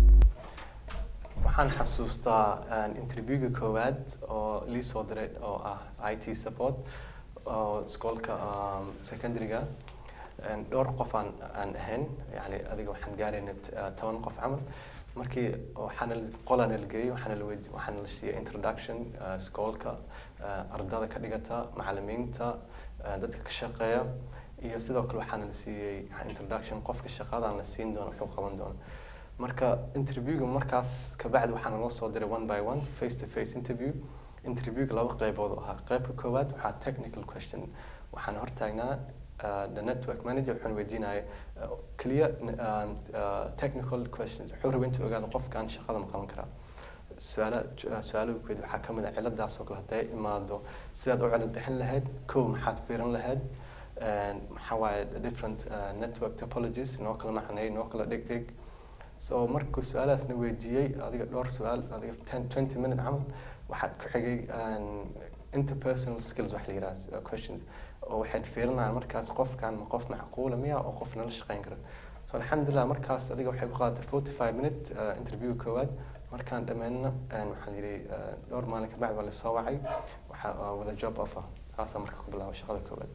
waxaan xasuustaa een, interviewga koowaad oo lii soo diray oo ah IT support oo iskoolka um, secondaryga een, dhowr qof aan aan ahayn yani adiga waxaan gaarayna t- eh, toban qof camal markii waxaana la- qolana la geeyey waxaana la weydi waxaana la siiyey introduction eh, iskoolka eh, ardada ka dhigata macalimiinta eh, dadka ka shaqeeya iyo sidoo kale waxaana la siiyey introduction qofka shaqadan la siin doono wuxuu qaban doono marka interviewga markaas kabacdi waxaana loo soo diray one by one face to face interview interviewga laba qaybood oo ahaa qaybka koowaad waxaa technical question waxaan hortaagnaa uh, the network manager wuxuuna weydiinaya uh, keliya uh, uh, technical questions wuxuu rabay intuu ogaado qofkan shaqada ma qaban karaa su-aala su-aalaha guud waxaa ka mid ah ciladaas oo kale hadday imaado sidaad u cilad bixin lahayd kow maxaad fiirin lahayd een, maxaa waaye different uh, network topologies noo kala macneey noo kala dhig dhig so markuu su-aalahaasna weydiiyey adiga dhowr su-aal adiga 10 20 minute camal waxaad ku xigay um, interpersonal skills wax la yidhaha questions oo waxaad fiirinayaan markaas qofkan ma qof macquula miya oo qof nala shaqeyn kara so alxamdulilah markaas adiga waxay ku qaadatay 45 minute uh, interview koowaad markaan dhammeynna een, waxaa la yidhi uh, dhowr maalin ka bacdi waa lasoo wacay waxaa uh, wada job offer taasaa marka ku bilaabay shaqada koowaad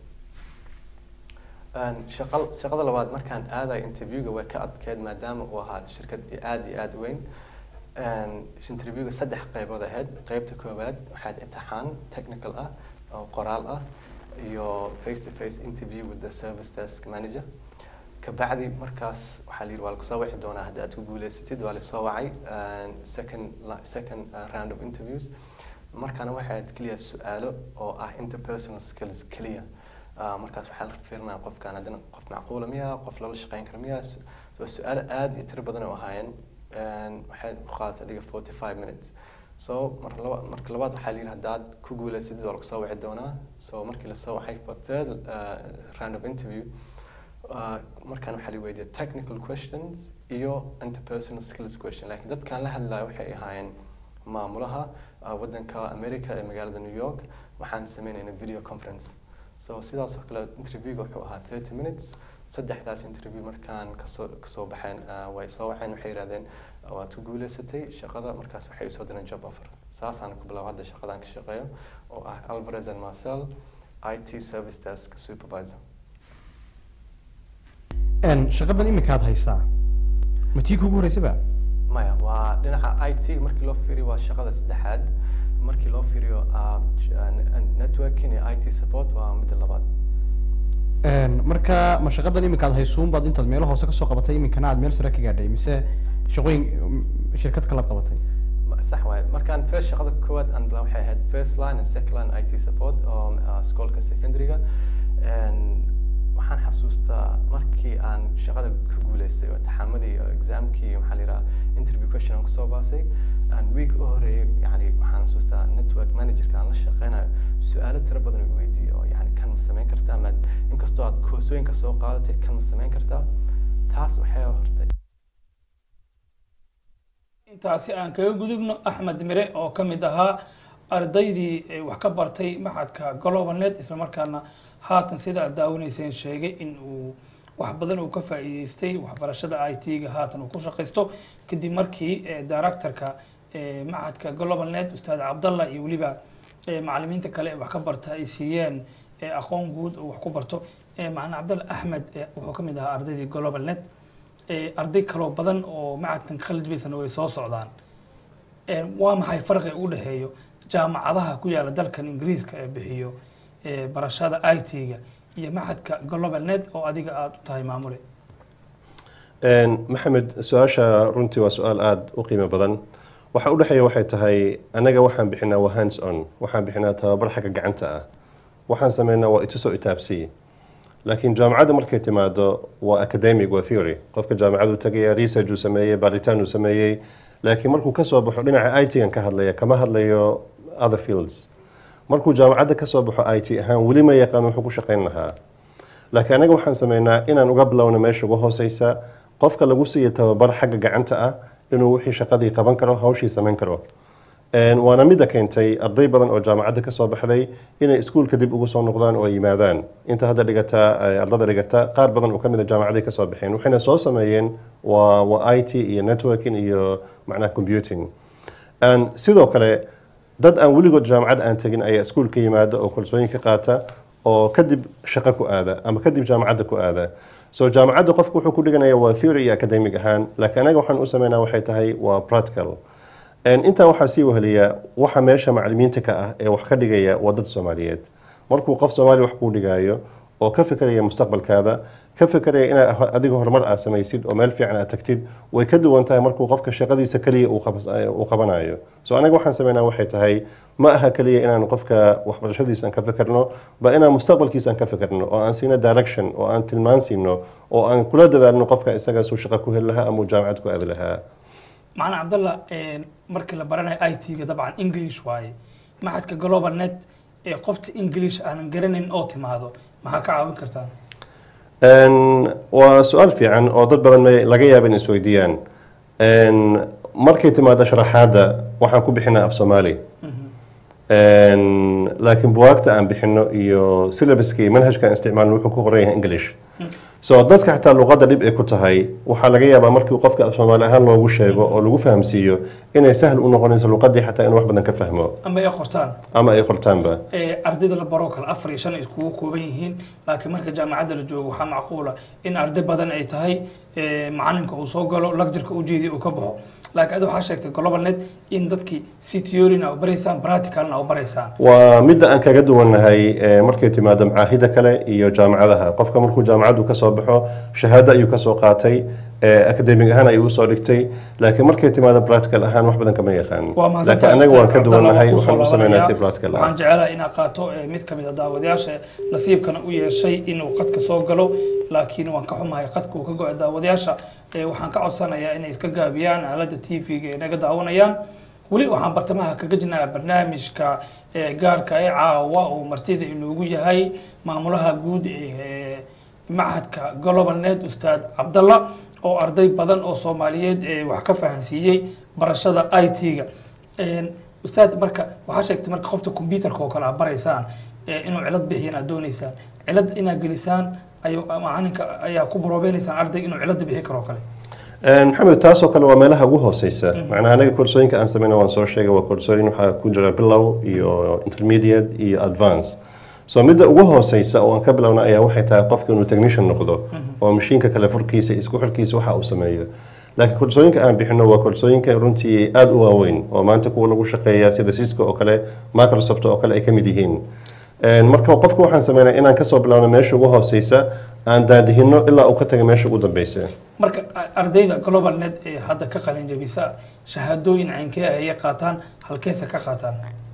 Een, shaqal- shaqada labaad markaan aadayo interviewga way ka adkeed maadaama uu ahaa shirkad aad iyo aad u weyn Een, interviewga saddex qaybood ahayd qaybta koowaad waxaad imtixaan technical ah oo qoraal ah iyo face to face interview with the service desk manager kabacdi markaas waxaa la yidhi waa lakusoo wici doonaa haddii aad ku guuleysatid waa lasoo wacay Een, second la- second uh, round of interviews markaana waxay ahayd keliya su-aalo oo ah interpersonal skills keliya Ah, markaas waxaa la fiirinaya qofkan haddana qof macquula miya qof lala shaqeyn kara miya Su- so su-aalo aad iyo tiro badan oo ahaayeen Een, waxay ku qaadatay adiga 45 minutes so mar laba marka labaad waxaa la yidhi haddaad ku guuleysatid waa lagu soo wici doonaa so markii lasoo wacay for third uh, round of interview uh, markaan waxaa la weydiiyay technical questions iyo interpersonal skills question laakiin dadkaan la hadlayo waxay ahaayeen maamulaha uh, wadanka america ee magaalada new york waxaan sameynaynaa video conference so sidaas oo kale interviewga wuxuu ahaa 30 minutes saddexdaas interview markaan kasoo kasoo baxeen uh, way soo waceen waxay yidhahdeen uh, waad ku guuleysatay shaqada markaas waxay usoo direen job offer saasaan ku bilaabo hadda shaqadaan ka shaqeeyo oo ah alvarez and marcel IT service desk supervisor Een, shaqadan imika aad haysaa ma tii kugu horeysaba maya waa dhinaca IT markii loo fiiriyo waa shaqada saddexaad markii loo fiiriyo uh, j- uh, n- networking iyo IT support waa midda labaad Een, marka ma shaqadan imika aad haysuun baad intaad meelo hoose kasoo qabatay iminkana aad meel sare ka gaadhay mise shaqooyin mm, shirkad kalaad qabatay Ma- sax waaye markaan first shaqada koowaad aan bilaab waxay ahayd first line and second line IT support oo uh, iskoolka secondaryga Een, waxaan xasuustaa markii aan shaqada ku guuleystay oo imtixaamadii iyo examkii iyo maxaa la yidhaha interview question aan kusoo baasay aan week u horeeyay yani waxaan xasuustaa network managerka aan la shaqeynayo su-aalo tiro badan uu weydiiyey oo yani kan ma samayn kartaa ma inkastoo aad koorsooyinka soo qaadatay kan ma samayn kartaa taas waxay hortay intaasi aan kaga gudubno axmed mire oo ka mid ahaa ardaydii eh, wax ka bartay maxadka globalnet islamarkaana haatan sida aad daawanayseen sheegay in uu wax badan uu ka faa'iideystay waxbarashada i t-ga haatan uu ku shaqaysto kadib markii eh, directorka eh, maxadka globalnet ustaad cabdalla iyo weliba eh, macalimiinta kale ee wax ka barta ay siiyeen eh, aqoon guud oo wax ku barto Eh, macalin cabdalla axmed eh, wuxuu ka mid ahaa ardaydii globalnet Eh, arday kaloo badan oo macadkan ka qaljibaysana way soo socdaan Eh, waa maxay farqiga u dhexeeyo jaamacadaha ku yaala dalkan ingiriiska ee bixiyo eh, barashada i t-ga iyo macadka global net oo adiga aada u tahay maamule Een, maxamed su-aasha runtii waa su-aal aada u qiimo badan waxa u dhexeeya waxay tahay anaga waxaan bixinaa waa hands on waxaan bixinaa tababar xagga gacanta ah waxaan sameynaa waa itusoo itaabsiye laakiin jaamacadda markay timaado waa academic waa theory qofka jaamacadu tagaya research uu sameeyey baaritaan uu sameeyey laakiin markuu ka soo baxo dhinaca it-gan ka hadlaya kama hadlayo other fields markuu jaamacadda ka soo baxo it ahaan weli ma yaqaan wuxuu ku shaqayn lahaa laakiin anaga waxaan sameynaa inaan uga bilowno meesha ugu hooseysa qofka lagu siiya tababar xagga gacanta ah inuu wixii shaqadii qaban karo hawshii samayn karo Een, waana midda keentay arday badan oo jaamacadda ka soo baxday inay iskuulka dib ugu soo noqdaan oo ay yimaadaan inta hadda dhigata eh, ardada dhigata qaar badan oo kamid a jaamacaday ka soo baxeen waxayna soo sameeyeen waa waa it iyo networking iyo macnaha computing Een, sidoo kale dad aan weligood jaamacad aan tegin ayaa iskuulka yimaada oo kalsooyin ka qaata oo kadib shaqo ku aada ama kadib jaamacadda ku aada so jaamacadda qofku wuxuu ku dhiganaya waa theory iyo academic ahaan laakiin anaga waxaan u sameynaa waxay tahay waa practical Een, intaa waxaa sii weheliya waxa meesha macalimiinta ka ah ee wax ka dhigaya waa dad soomaaliyeed markuu qof soomaali wax kuu dhigayo oo ka fikeraya mustaqbalkaada ka fikeraya inaad ho- adiga horumar aad samaysid oo meel fiican aad tagtid way ka duwan tahay markuu qofka shaqadiisa keliya uu qabs- eh, uu qabanayo so anaga waxaan sameynaa waxay tahay ma aha keliya inaan qofka waxbarashadiisa aan ka fikirno ba inaan mustaqbalkiisa aan ka fikirno oo aan siino direction oo aan tilmaan siino oo aan kula dadaalno qofka isaga suu shaqo ku heli lahaa ama uu jaamacad ku aadi lahaa macna cabdalla een, markii la baranayo i t-ga dabcan english waaye maxadka global net ee qofta english aanan garanayn oo timaado maxaa ka caawin kartaan Een, waa su-aal fiican oo dad badan may- laga yaaba in isweydiiyaan Een, markay timaado sharaxaadda waxaan ku bixinaa af soomaali Een, laakiin buwaagta aan bixino iyo syllabuska iyo manhajka aan isticmaalno wuxuu ku qoran yahay english so dadka xataa luqadda dhib ay ku tahay waxaa laga yaabaa markii qofka af soomaali ahaan loogu sheego oo lagu fahamsiiyo inay sahal u noqonayso luqaddii xataa inuu wax badan ka fahmo ama ay qortaan ama ay qortaanba ee, ardayda la baroo kale afar iyo shan ay iskugu kooban yihiin laakiin marka jaamacadda la joogo waxaa macquula in arday badan ay tahay ee, macalinka uu soo galo lagjarka u jeediya uu ka baxo laakiin adi waxaa sheegtay global net in dadkii si theorina u baraysaan practicalna u baraysaan waa midda aan kaga duwannahay eh, markay timaado macaahida kale iyo jaamacadaha qofka markuu jaamacaddu ka soo baxo shahaado ayuu kasoo qaatay eh, academic ahaan ayuu usoo dhigtay laakiin markay timaado practical ahaan wax badan kama yaqaan waa laakiin anaga waan ka duwannahay waxaan u sameynaa si practical ah waxaan jecelahay inaad qaato ee, mid ka mid a daawadayaasha nasiibkana u yeeshay inuu qadka soo galo laakiin waan ka xumahay qadka uu ka go-ay daawadayaasha ee, waxaan ka codsanayaa inay iska gaabiyaan aaladda t v-ga ee naga daawanayaan weli waxaan bartamaha kaga jirnaa barnaamijka ee, gaarka ee caawa uu martida inoogu yahay maamulaha guud ee machadka global net ustaad cabdalla oo arday badan oo soomaaliyeed ee wax ka fahansiiyey barashada i t-ga ustaad marka waxaa sheegtay marka qofta computerka oo kale aad baraysaan ee inuu cilad bixiyan aad dooneysaan cilad inaad gelisaan ayu macalinka ayaa ku boroobeynaysan arday inuu cilada bixi karo oo kale maxamed taasoo kale waa meelaha ugu hooseysa macnaha anaga koorsooyinka aan sameyna waan soo sheegay waa koorsooyin waxaa ku jira bilow iyo intermediate iyo advance so midda ugu hooseysa oo aan ka bilowna ayaa waxay tahay qofka inuu technician noqdo oo mashiinka kale furkiisa iyo isku xirkiisa waxa uu sameeyo laakiin koorsooyinka aan bixino waa koorsooyinka runtii aada u waaweyn oo maanta kuwa lagu shaqeeya sida cisco oo kale microsoft oo kale ay ka mid yihiin marka qofka waxaan sameynaa inaan kasoo bilowno meesha ugu hooseysa aan daadihino ilaa uu ka taga meesha ugu dambeysa marka ardayda global net ee hadda ka qalin jabisa shahaadooyin caynkee ah ayay qaataan halkeesa ka qaataan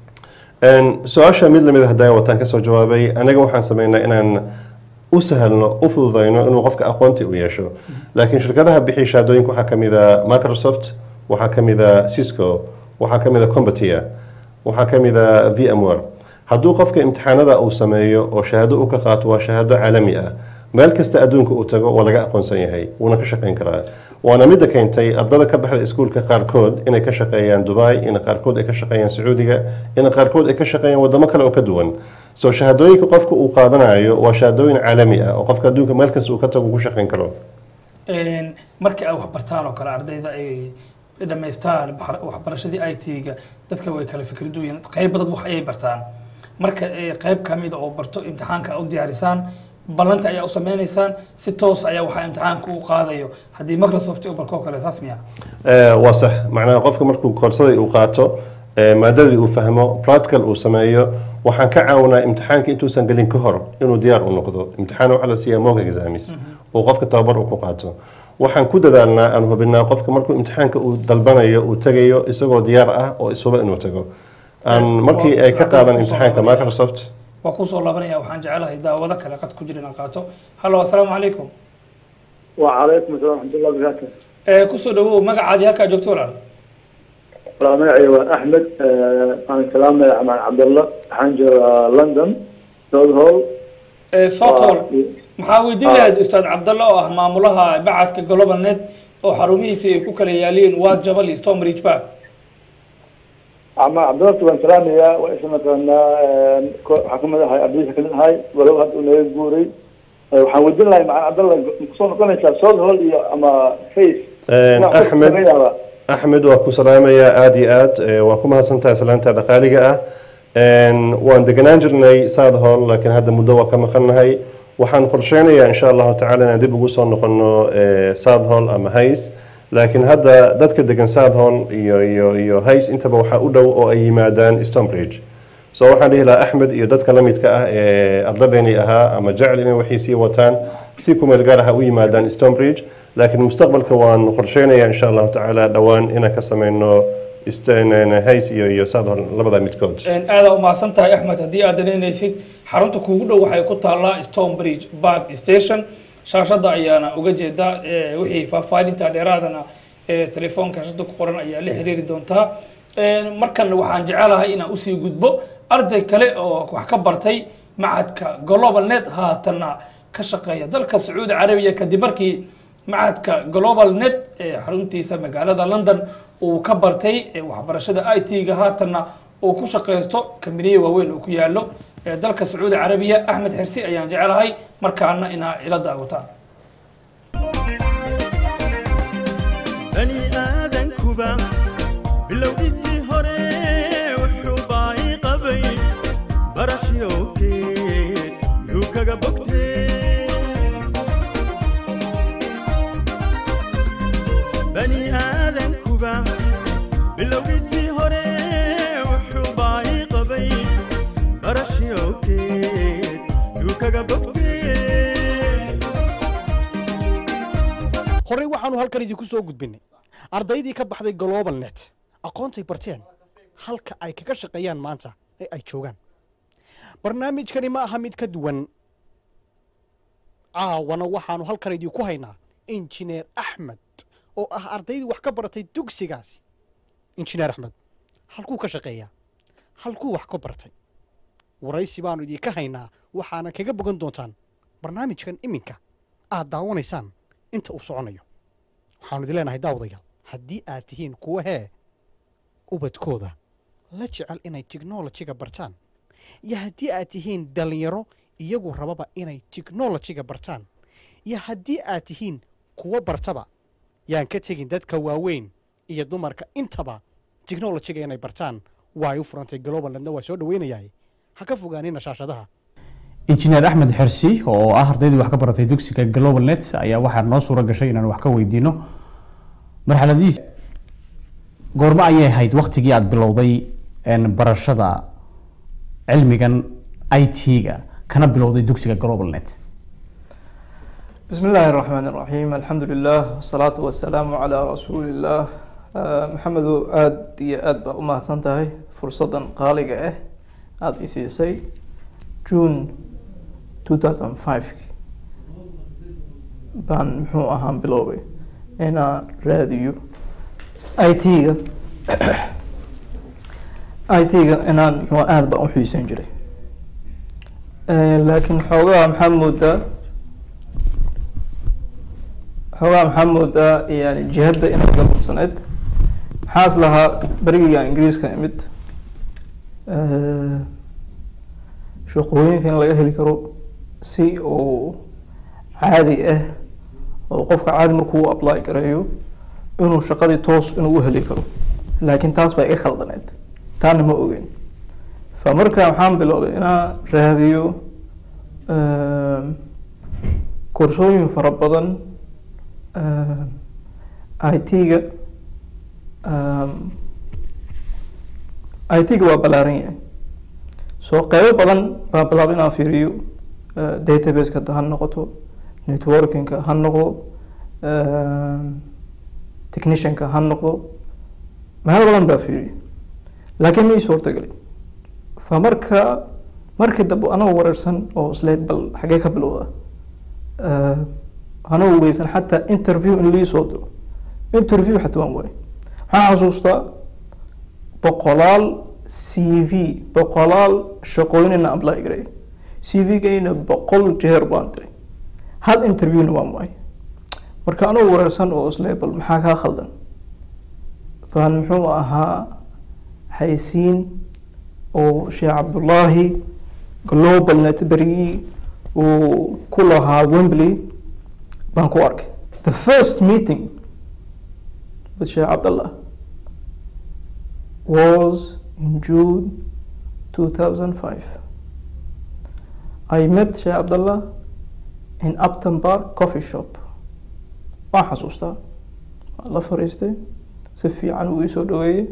su-aasha mid lamid hadaa wataan kasoo jawaabay anaga waxaan sameynaa inaan u sahalno u fududayno inuu qofka aqoonti u yeesho laakiin shirkadaha bixiya shahaadooyinka waxaa kamid a microsoft waxaa kamid a cisco waxaa kamid a combatia waxaa kamid a vmware hadduu qofka imtixaanada uu sameeyo oo shahaado u ka qaato waa shahaado caalami ah meel kasta adduunka uu tago waa laga aqoonsan yahay wuuna ka shaqeyn karaa waana midda keentay ardada ka baxda iskuulka qaarkood inay ka shaqeeyaan dubai in qaarkood ay ka shaqeeyaan sacuudiga in qaarkood ay ka shaqeeyaan wadamo kale oo ka duwan so shahaadooyinka qofka uu qaadanayo waa shahaadooyin caalami ah oo qofka adduunka meel kasta uu ka tago ku shaqeyn karo markii ay waxbartaan oo kale ardayda ay dhammaystaan waxbarashadii i t-ga dadka way kala fikriduyin qayb dad wax ayay bartaan marka qayb kamida oo barto imtixaanka u diyaarisaan ballanta ayaa u sameynaysaan si toos ayaa waxaa imtixaanka u qaadayo haddii microsoft u barkoo kale saas miya waa sax macnaha qofka markuu koorsadii uu qaato maadadii uu fahmo practical uu sameeyo waxaan ka caawinaa imtixaanka intuusan gelin ka hor inuu diyaar u noqdo imtixaan waxaa la siiyaa mock examis uu qofka tababar uu ku qaato waxaan ku dadaalnaa aan hubinaa qofka markuu imtixaanka uu dalbanayo uu tegayo isagoo diyaar ah oo isuba inuu tago aan markii ay ka qaadan imtixaanka microsoft waa kusoo laabanaya waxaan jecelahay daawado kale qad ku jira inaan qaato hallo assalaamu calaykum وعليكم السلام ورحمة الله وبركاته kusoo dhawow magacaadii halkaa joogto walaal magacayga waa axmed aan salaamaya xamaan cabdalla waxaan joogaa london south hall sotol maxaa weydiin lahayd ustaad cabdalle oo ah maamulaha bacadka global net oo xarumihiisi ay ku kala yaaliin waa jabal iyo stonebridge park xamaan cabdalla waan salaamayaa waa isla mataqaanaa waxaa kamid ahay ardaysa kamid ahay walow hadda uu naga guuray waxaan weydiin lahay macaan cabdalla kusoo noqonaysaa south hall iyo ama face axmed axmed waa ku salaamayaa aada iyo aad waa ku mahadsantahay salaantaada qaaliga ah waan deganaan jirnay south hall laakiin hadda muddo waa ka maqannahay waxaan qorsheynayaa insha allahu tacala inaan dib ugu soo noqono south hall ama hays laakiin hadda dadka degan south hall iyo iyo iyo hays intaba waxaa u dhow oo ay yimaadaan stonebridge so waxaan dhihi lahaa axmed iyo dadka la midka ah ee ardadeeni ahaa ama jecel inay waxay sii wataan si ku meel gaar ah u yimaadaan stonebridge laakiin mustaqbalka waan qorsheynayaa insha allahu tacaala dhowaan inaan ka sameyno hays iyo iyo south hall labada midkood aada umahadsan tahay axmed haddii aad danaynaysid xarunta kuugu dhow waxay ku taallaa stonebridge park station shaashada ayaana uga jeedaa wixii faahfaahinta dheeraadana telefoonka shaashada ku qoran ayaa la xiriiri doontaa markan waxaan jecelahay inaan usii gudbo arday kale oo wax ka bartay macadka global net haatanna ka shaqeeya dalka sacuudi carabiya kadib markii macadka global net ee xaruntiisa magaalada london uu ka bartay waxbarashada i t-ga haatanna uu ku shaqeysto kambiniye waaweyn uu ku yaalo ee dalka sacuudi carabiya axmed xirsi ayaan jecelahay markaana inaa ila daawataan bani aadankuba bilowgiisii hore wuxuu baa'i qabay barashyokeed yuu kaga bogtee bani aadankuba bilowgiisii hore wuxuu baa'i qabay barashyokeed yuu kaga bogtee horey waxaanu halkan idinku soo gudbinay ardaydii ka baxday global net aqoontay barteen halka ay kaga shaqeeyaan maanta ee ay joogaan barnaamijkani ma aha mid ka duwan caawana waxaanu halkan idinku haynaa injineer axmed oo ah ardaydii wax ka baratay dugsigaasi injineer axmed halkuu ka shaqeeyaa halkuu wax ka bartay waraysi baanu idinka haynaa waxaana kaga bogan doontaan barnaamijkan iminka aad daawanaysaan inta uu soconayo waxaanu idin leenahay daawadayaal haddii aad tihiin kuwa hee ubadkooda la jecel inay tiknolojiga bartaan iyo haddii aad tihiin dhallinyaro iyagu rababa inay tiknolojiga bartaan iyo haddii aad tihiin kuwa bartaba yaan ka tegin dadka waaweyn iyo dumarka intaba tiknolojiga inay bartaan waay u furantay globalnedna waa soo dhaweynayahay ha ka fogaanina shaashadaha injineer axmed xersi oo ah ardaydii wax ka baratay dugsiga global net ayaa waxaa noo suura gashay inaan wax ka weydiino marxaladihiis goormo ayay ahayd waktigii aada bilowday barashada cilmigan i t-ga kana bilowday dugsiga global net بسم الله الرحمن الرحيم الحمد لله والصلاة والسلام على رسول الله آه، محمد آد يا آد بقى أمها سنتهي فرصة قالقة إيه آد إسيسي جون 2005 بان محو أهم بلوبي أنا راديو اي تيغا اي تيغا أنا محو آد بقى أحيسين جري آه، لكن حوغا محمد ده xoogaa maxaa moodaa yani jihadda inay ga mudsaneyd maxaas lahaa berigigan ingiriiska imid shaqooyinka in laga heli karo si uu caadi ah oo qofka caadi markuu u apply gareeyo inuu shaqadii toos inuu u heli karo laakiin taas baa iga khaldaneyd taana ma ogeyn fa marka waxaan bilowday inaan raadiyo koorsooyin fara badan it-ga it-ga waa ballaaran yahay soo qeybo badan baa bilaabay inaan fiiriyo databaseka ha noqoto networkingka ha noqdo technicianka ha noqdo meelo badan baa fiiriyo laakiin ma ii suurtagelin fa marka markii dambe anagoo wareersan oo isle bal xagee ka bilowda anagoo weysan xataa interview in lii soo diro interview xataa waan waayay waxaan xasuustaa boqolaal c v boqolaal shaqooyinina apply garay c v-gayna boqol jeer baan diray hal interviewna waan waay marka anuu wareersan oo isle bal maxaa kaa khaldan baan muxuu ahaa haysiin oo sheekh cabdullaahi global netbergii uu ku lahaa wembley baan ku arkay the first meeting with sheekh cabdallah was in june 2005 i met sheekh cabdallah in upton park coffee shop waan xasuustaa waan la fariistay si fiican uu iisoo dhaweeyey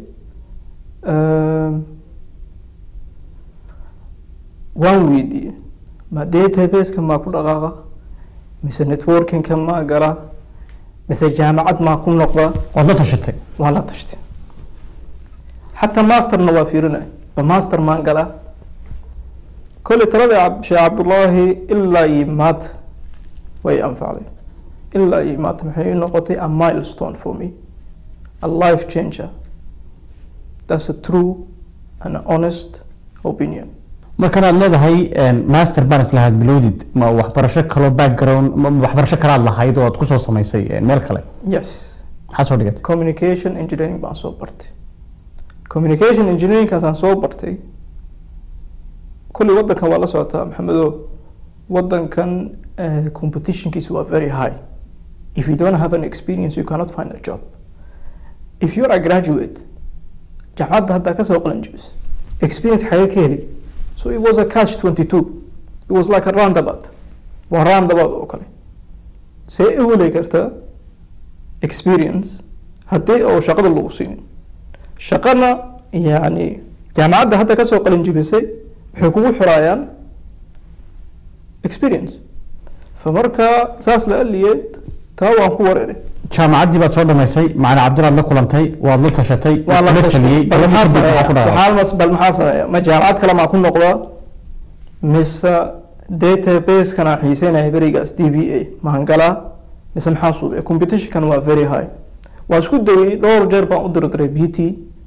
waan weydiiyey ma databaseka maa ku dhaqaaqa mise networkingka maa gala mise jaamacad maa ku noqda waad la tashatay waan la tashtay xataa masterna waa fiirinay ba master maan galaa kolley talada cab- sheekh cabdullaahi ilaa iyo maanta way anfacday ilaa iyo maanta maxay ii noqotay a milestone for me a life changer that's a true and honest opinion markan aad leedahay master baan islahaad bilowdid ma waxbarasho kaloo background ma waxbarasho kalaad lahayd oo aad kusoo samaysay eh, meel kale yes maxaad soo dhigatay communication engineering baan soo bartay communication engineeringkaasaan soo bartay kulli wadankan waa la socotaa maxamedo wadankan eh, competitionkiisa waa very high if you don't have an experience you cannot find a job if you're a graduate jaamacadda haddaa kasoo qalan jibis experience xagee ka heli so it was a catch 22 it was like a roundabout waa roundabout oo kale see u heli kartaa experience haddii oo shaqada lagu siinin shaqana yani jaamacadda hadda kasoo qalin jibisay waxay kugu xiraayaan experience famarka saas la aliyeed taa waan ku wareeray jaamacaddii baad soo dhamaysay macalin cabdulaad la kulantay waad la tashatay waa la la tashtay. taliyey bal maxaa kadib maxaa ku sameeyaa dhacay Waxaa mas- bal maxaa sameeya ma jaamacad kale maa ku noqdaa mise database-kana xiiseynaya berigaas d b a maan galaa mise maxaa suubaya competitionkan waa very high waa isku dayay dhowr jeer baan u dirdiray b t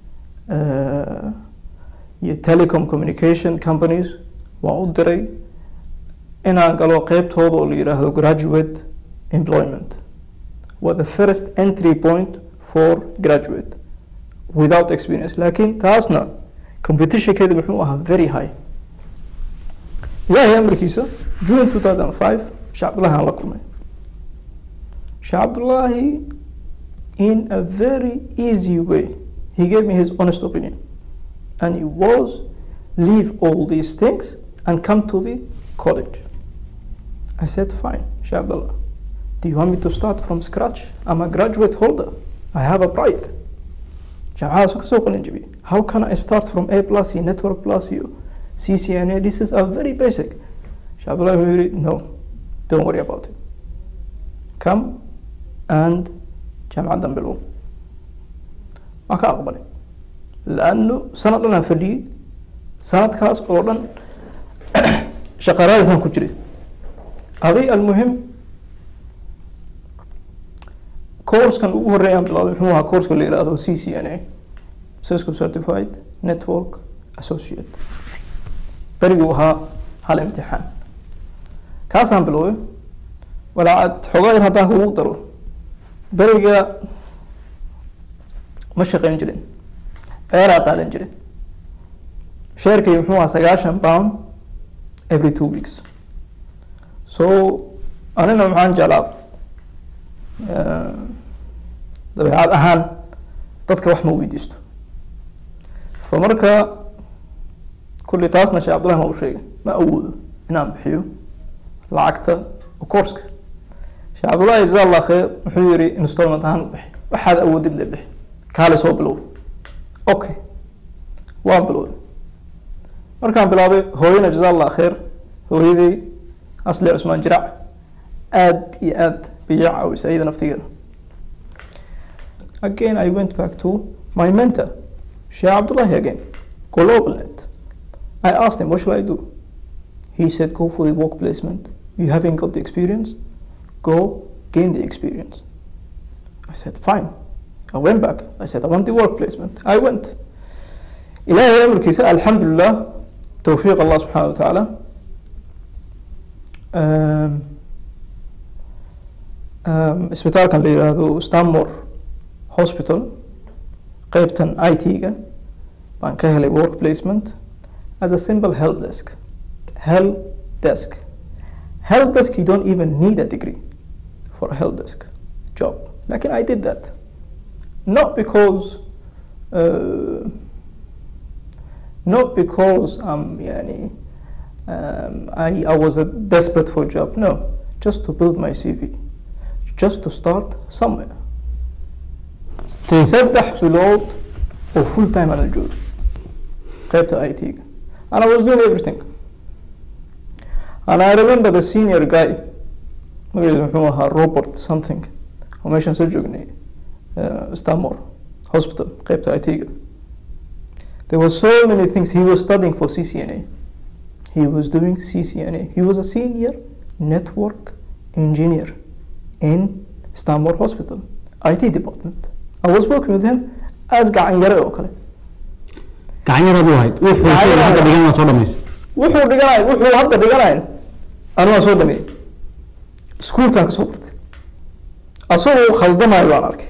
iyo telecom communication companies waan u diray inaan galo qeybtooda oo la yidhaahdo graduate employment waa the first entry point for graduate without experience laakiin taasna competitionkeeda muxuu ahaa very high ilaahay amarkiisa june 2005 sheekh cabdullahi aan la kulmay sheekh cabdullahi in a very easy way he gave me his honest opinion and it was leave all these things and come to the college I said fine sheekh abdullah do you want me to start from scratch I'm a graduate holder I have a pride jaamacadaas kasoo qalin jabiyey how can I start from A plus iyo network plus iyo CCNA this is a very basic sheekh abdullah wuxuu yidhi no don't worry about it come and jaamacaddan bilow waan ka aqbalay laanno sanad dhan aan fadhiyey sanadkaas oo dhan shaqaraadisaan ku jiray aday almuhim koorskan ugu horreeyaan bilaabay muxuu ahaa koorska la yidhaahdo c c n a cisco certified network associate beriguu ahaa hal imtixaan kaasaan biloobay walaa xoogaa yar haddaan kugu daro beriga ma shaqayn jirin eeraa qaadan jirin sheerkay muxuu ahaa sagaashan pound every two weeks so anina maxaan jeclaa eh, dabeecad ahaan dadka wax ma weydiisto fa marka kulli taasna sheekh cabdullahi ma u sheegay ma awoodo inaan bixiyo lacagta koorska sheekh cabdullahi jazaa allah kheer wuxuu yiri installment ahaan u bixi waxaad awoodid le bixi kaale soo bilow okay waan bilowday markaan bilaabay hooyana jazaa allah kheer hooyaday asli cusmaan jirac aad iyo aad bay ii caawisay iyada naftigeeda again I went back to my mentor Sheikh Abdullahi again GlobalNet I asked him what shall I do he said go for the work placement you haven't got the experience go gain the experience I said fine I went back I said I want the work placement I went ilaahay amarkiisa alxamdulilah towfiiq allah subxaana wa tacaala Um, um, isbitaalkan la yidhaahdo stanmore hospital qeybtan i t-ga baan ka helay work placement as a simple help desk help desk help desk you don't even need a degree for a help desk job lakin I did that not because uh, not because um, يعني, um, I, I was a desperate for a job no just to build my CV just to start somewhere saddex bilood oo full time aan la joogay qaybta i t-ga and I was doing everything and I remember the senior guy magaciisa muxuu ahaa robert something oo meeshaan soo joognay uh, stanmore hospital qaybta i t-ga there were so many things he was studying for CCNA he was doing CCNA he was a senior network engineer in Stanmore Hospital IT department I was working with him as gacan yare oo kale gacan yaraad u ahayd wuxuu Gacan sida yar hadda ahayd. dhigan waad soo dhamaysay wuxuu dhiganay wuxuu hadda dhiganayn anugaa soo dhameeyey iskuulkan kasoo bartay asagoo khaldamayo baan arkay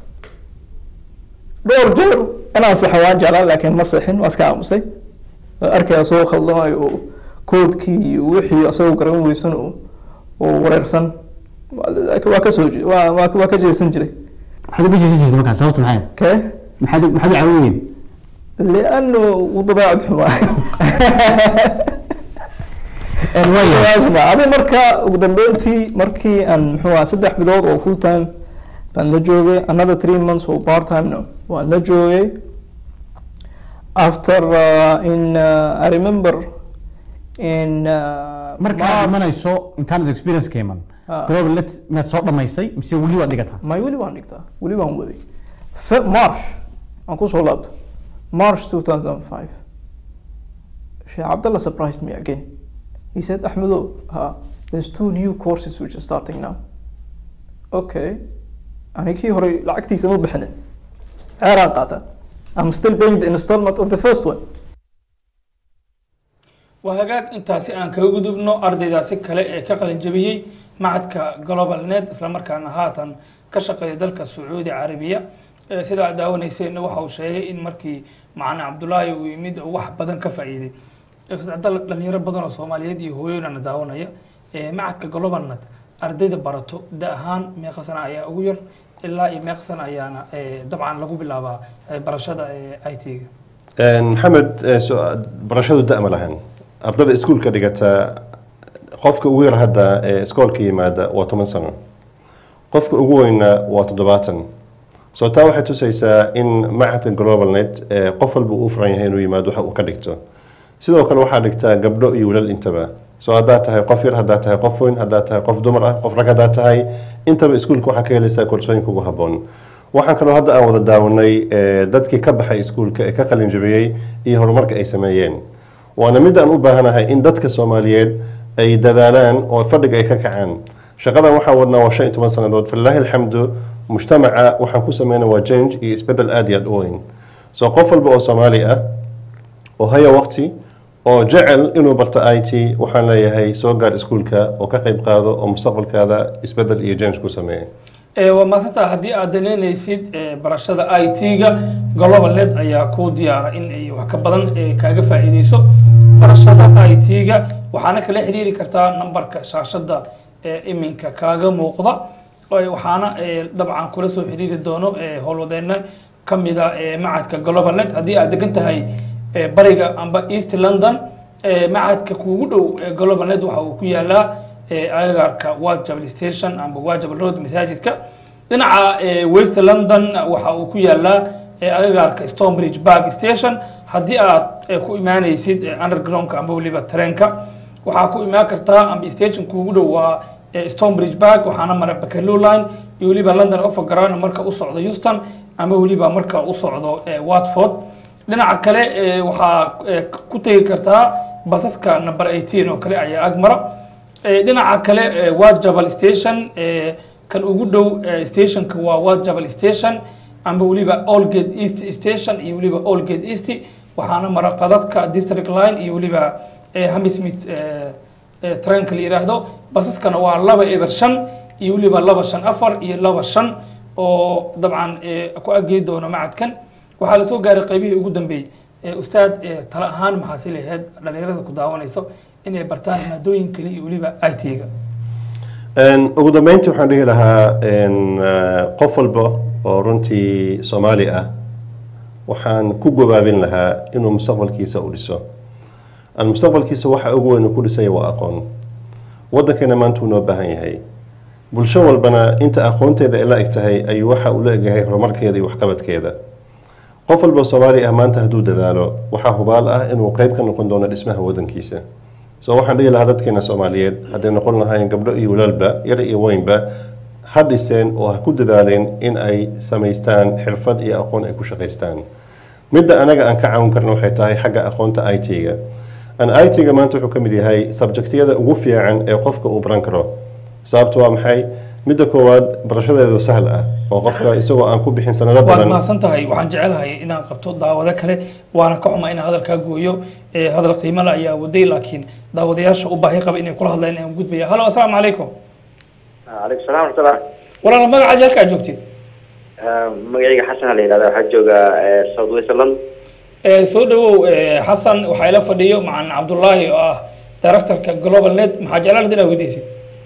dhowr jeer inaan saxo waan jeclaan laakiin ma seexin waa iska aamusay Waan arkay asagoo khaldamayo oo koodkii iyo wixii asagoo garan weysan oo oo wareersan waa waa ka soo je- waa waa waa ka jeesan jiray maxaad uga jeesan jirtay markaa sababta maxay kee maxaad u- maxaad u caawin weyday لانه وضباعد حماي adi marka ugu dambeyntii markii aan muxuu ahaa saddex bilood oo full time baan la joogay another three months oo part time no waan la joogay after uh, in uh, I remember in uh, markaad imanayso intaanad experience ka iman Ah. global net inaad soo dhamaysay mise weli waad dhigataa may weli waan dhigtaa weli waan waday Fe- march aan kusoo laabto march 2005 sheekh cabdallah surprised me again he said ahmedo ha there's two new courses which are starting now okay ani kii hore lacagtiisa ma bixinin ceeraan qaata I'm still paying the installment of the first one waa hagaag intaasi aan kaga gudubno ardaydaasi kale ee ka qalin jabiyey macadka global net islamarkaana haatan ka shaqeeya dalka sacuudi carabiya Eh, sida aad daawanayseen waxa uu sheegay in markii macane cabdulaahi uu yimid uu wax badan ka faa'iiday Eh, Ustaz Cabdalla, dhalinyaro badan oo soomaaliyeed iyo hooyooyinana daawanaya Eh, macadka global net ardayda barato da ahaan meeqa sana ayaa ugu yar ilaa iyo meeqa sana ayaana eh, dabcan lagu bilaabaa eh, barashada i t-ga maxamed eh, so- barashadu da ma lahan ardayda iskuulka dhigata qofka ugu yar hadda ee iskoolka yimaada waa toban sano qofka ugu weyna waa toddobaatan so taa waxay tusaysaa in machadka global net eh, qof walba uu u furan yahay inuu yimaado waxa uu ka dhigto sidoo kale waxaa dhigtaa gabdho iyo wiilal intaba so haddaad tahay qof yar haddaad tahay qof weyn haddaad tahay qof dumar ah qof rag haddaad tahay intaba iskuulka waxaa ka helaysaa koorsooyinka ugu habboon waxaan kaloo hadda aan wada daawanay eh, dadkii ka baxay iskuulka ee ka qalin jabiyey iyo horumarka ay sameeyeen waana mid aan u baahanahay in dadka soomaaliyeed ay dadaalaan oo fadhiga ay ka kacaan shaqadan waxaan wadnaa waa shan iyo toban sannadood falilaahi alxamdu mujtamaca waxaan ku sameynaa waa change iyo isbedel aad iyo aad u weyn so qof walba oo soomaali ah oo haya waqti oo jecel inuu barto i t waxaan leeyahay soo gaar iskuulka oo ka qayb qaado oo mustaqbalkaada isbedel iyo change ku sameeya Eh, waa maasanta haddii aad danaynaysid eh, barashada i t-ga global net ayaa ku diyaara in ay wax ka badan eh, kaaga faa'iideyso barashada i t-ga waxaana kala xiriiri kartaa nambarka shaashada ee iminka kaaga muuqda Eh, waxaana eh, dabcan kula soo xiriiri doono eh, howlwadeena kamida eh, macadka global net haddii aad degan tahay eh, bariga amba east london eh, macadka kuugu dhow ee global net waxa uu ku yaalaa eh, agagaarka wajabal station amba wajabal road masaajidka dhinaca eh, west london waxa uu ku yaalaa eh, agagaarka stonebridge park station haddii aad eh, ku imaanaysid eh, undergroundka amba weliba tareenka waxaa ku imaan kartaa amba station kuugu dhow waa eh, stonebridge park waxaana mara baccalow line iyo weliba london overground marka u socdo houston ama weliba marka u socdo eh, watford dhinaca kale eh, waxaa eh, ku tegi kartaa basaska number 18 oo kale ayaa agmara Eh, dhinaca kale eh, waa jabal station eh, kan ugu dhow eh, stationka waa waa jabal station amba weliba allgate east station iyo weliba allgate east waxaana mara qadadka district line iyo weliba eh, hammersmith eh, eh, trainka la yidhaahdo basaskana waa laba eber shan iyo weliba laba shan afar iyo laba shan oo dabcan eh, ku aggeey doona macadkan waxaa lasoo gaaray qaybihii ugu dambeeyey Eh, ustaad eh, tala ahaan maxaa si lahayd dhalinyarada ku daawanayso inay bartaan maadooyin kale iyo weliba i t-ga Een, ugu dambeyntii waxaan dhihi lahaa een, eh, qof walba oo runtii soomaali ah waxaan ku gabaabin lahaa inuu mustaqbalkiisa u dhiso aan mustaqbalkiisa waxa ugu weyn uu ku dhisanya waa aqoon waddankeena maanta uu noo baahan yahay bulsho walbana inta aqoonteeda ay la eg tahay ayuu waxa uu la egyahay horumarkeeda iyo waxqabadkeeda qof walba oo soomaali ah maanta hadduu dadaalo waxaa hubaal ah inuu qayb ka noqon doono dhismaha waddankiisa so waxaan dhihi lahaa dadkeena soomaaliyeed hadday noqon lahaayeen gabdho iyo walaalba yar iyo weynba ha dhiseen oo ha ku dadaaleen in ay samaystaan xirfad iyo aqoon ay ku shaqaystaan midda anaga aan ka caawin karno waxay tahay xagga aqoonta i t-ga an i t-ga maanta wuxuu ka mid yahay subjectiyada ugu fiican ee qofka uu baran karo sababtu waa maxay midda koowaad barashadeedu sahl ah oo qofka isagoo aan ku bixin sanado waad badan mahadsan tahay waxaan jecelahay inaan qabto daawado kale waana ka xuma inaan hadalkaa gooyo Eh, hadal qiimala ayaa waday laakiin daawadayaasha u baahi qaba inay kula hadlaan inaan gudbaya halo asalaamu calaykum calaykum salaam warahmatullah walaal magacaad halkaa joogtid magacayga xasan la yidhahda waxaa jooga south west london Eh, soo dhawow eh, xasan waxaa ila fadhiyo macan cabdullaahi oo ah directorka global net maxaa jeclaan inaad weydiisid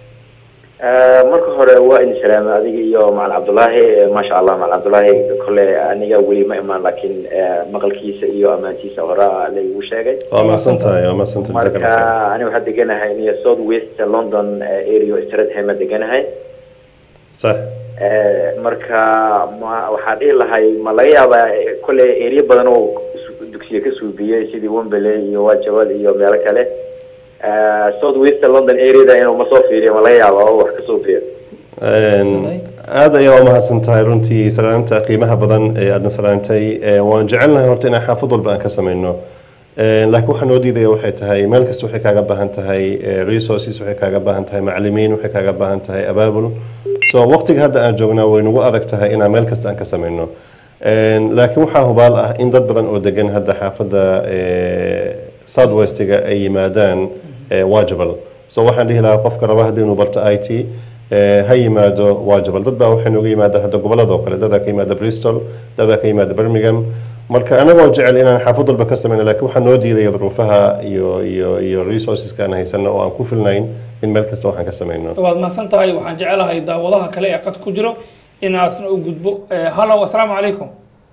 marka hore waa idin salaamay adiga iyo macal cabdullaahi maasha allah macal cabdullaahi kole aniga weli ma imaan laakiin maqalkiisa iyo ammaantiisa horaa laygu sheegay waa mahadsan tahay waa mahadsan tahay jazaak marka allah khayr. ani waxaa deganahay niyo south west london area stratham deganahay sax Eh, marka ma waxaa dhihi lahay ma laga yaabaa eh, kole area badan oo su- dugsiga ka suubiyey sidii wembley iyo wajawal iyo meelo kale Eh, south west london areada inuu ma soo fiiriyo ma laga yaaba oo wax ka soo fiiriyo Een, aad ayaa u mahadsan tahay runtii salaanta qiimaha badan ee aadna salaantay Ee, waan jecelnahay horta inaan xaafad walba aan ka samayno Ee, laakiin waxaa noo diidaya waxay tahay meel kasta waxay kaaga baahan tahay ee, resources waxay kaaga baahan tahay macalimiin waxay kaaga baahan tahay abaabul so waqtiga hadda aan joognaa way nagu adag tahay inaan meel kasta aan ka samayno Een, laakiin waxaa hubaal ah in dad badan oo degan hadda xaafadda ee, south westiga ay yimaadaan ee, wajabal so waxaan dhihi lahaa qofka raba haddii inuu barto i t ee, ha yimaado wajabal dad baa waxay nooga yimaada hadda gobolada oo kale dadaa ka yimaada bristol dadaa ka yimaada birmingham marka anagoo jecel inaan xaafad walba ka samayno laakiin waxaa noo diidaya duruufaha iyo iyo iyo resourceska aan haysano oo aan ku filnayn in meel kasta waxaan ka samayno waad mahadsan tahay waxaan jecelahay daawadaha kale ee qad ku jiro inaasna u gudbo Eh, halo asalaamu calaykum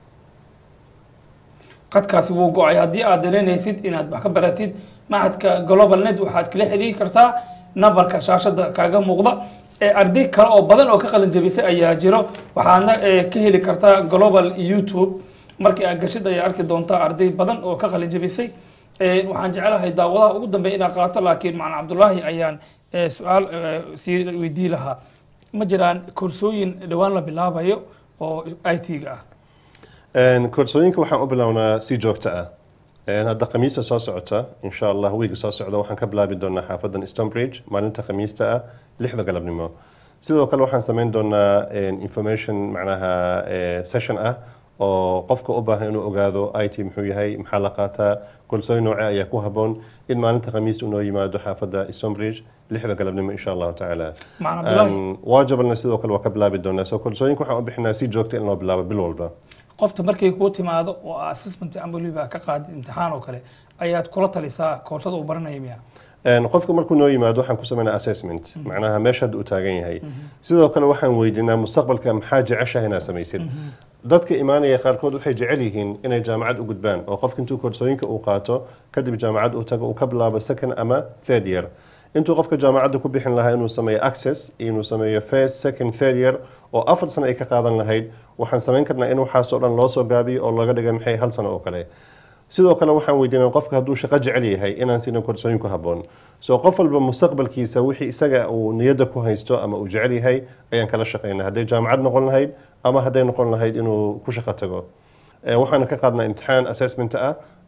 qadkaasi wuu go-ay haddii aad dareynaysid inaad wax ka baratid macadka global net waxaad kala xiriiri kartaa nambarka shaashada kaaga muuqda Eh, arday kale oo badan oo ka qalin jabisay ayaa jiro waxaadna eh, ka heli kartaa global youtube markii aad gashid ayaa arki doontaa arday badan oo ka qalin jabisay Eh, waxaan jecelahay daawadaha ugu dambeeya inaad qaato laakiin macalin cabdullaahi ayaan eh, su-aal eh, sii weydii lahaa ma jiraan koorsooyin dhowaan la bilaabayo oo i t-ga ah Een, koorsooyinka waxaan u bilownaa si joogto ah Een, hadda khamiista soo socota insha allah wiiga soo socda waxaan ka bilaabi doonaa xaafadan stonebridge maalinta khamiista ah lixda galabnimo sidoo kale waxaan samayn doonaa een, information macnaha eh, session ah oo qofka u baahan inuu ogaado i t muxuu yahay maxaa la qaataa koorsooyin nooce ayaa ku haboon in maalinta khamiista unoo yimaado xaafadda stonebridge lixda galabnimo insha allahu tacaala Macna Abdullaahi. Een, waajabalna sidoo kale waa ka bilaabi doonaa so koorsooyinka waxaan u bixinaa si joogta in loo bilaabo bil walba qofta markay kuu timaado oo assessment ama weliba ka qaadid imtixaan oo kale ayaad kula talisaa koorsada uu baranaya miya Een, qofka markuu noo yimaado waxaan ku sameynaa assessment macnaha meesha hadda uu taagan yahay sidoo kale waxaan weydiinaa mustaqbalka maxaa jeceshahay inaad samaysid dadka imaanaya qaarkood waxay jecel yihiin inay jaamacad u gudbaan oo qofka intuu koorsooyinka uu qaato kadib jaamacad uu tago uu ka bilaabo second ama third year intuu qofka jaamacadda ku bixin lahaa inuu sameeyo access iyo inuu sameeyo first second third year oo afar sano ay ka qaadan lahayd waxaan samayn karnaa in waxaasoo dhan loo soo gaabiyo oo laga dhiga maxay hal sano oo kale sidoo kale waxaan weydiinaa qofka hadduu shaqo jecel yahay inaan siino koorsooyin ku habboon so qof walba mustaqbalkiisa wixii isaga uu niyadda ku haysto ama uu jecel yahay ayaan kala shaqaynaa hadday jaamacad noqon lahayd ama hadday noqon lahayd inuu ku shaqo tago Eh, waxaana ka qaadnaa imtixaan assessment ah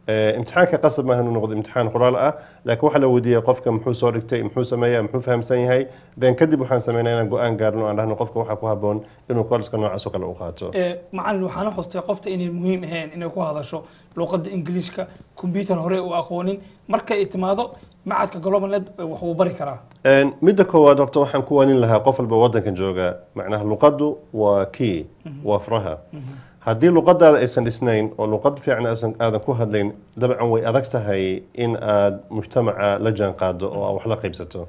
Eh, imtixaanka qasab maaha inuu noqdo imtixaan qoraal ah laakiin waxaa la weydiiyey qofka muxuu soo dhigtay muxuu sameeyaa muxuu fahamsan yahay then kadib waxaan sameynaa inaan go-aan gaarno aan dhahno qofka waxaa ku haboon inuu koorska noocaas oo kale u qaato Ee, macallin waxaana xustay qofta inay muhiim ahayn inay ku hadasho luqadda ingiliishka computer hore u aqoonin markay timaado macadka global net wax uu bari karaa Een, midda koowaad horta waxaan ku waanin lahaa qof walba wadankan jooga macnaha luqaddu waa key waa furaha haddii luqadaada aysan dhisnayn oo luqad fiican aasan- aadan ku hadlayn dabcan way adag tahay in aad mujtamaca la jaan qaado oo aad wax la qaybsato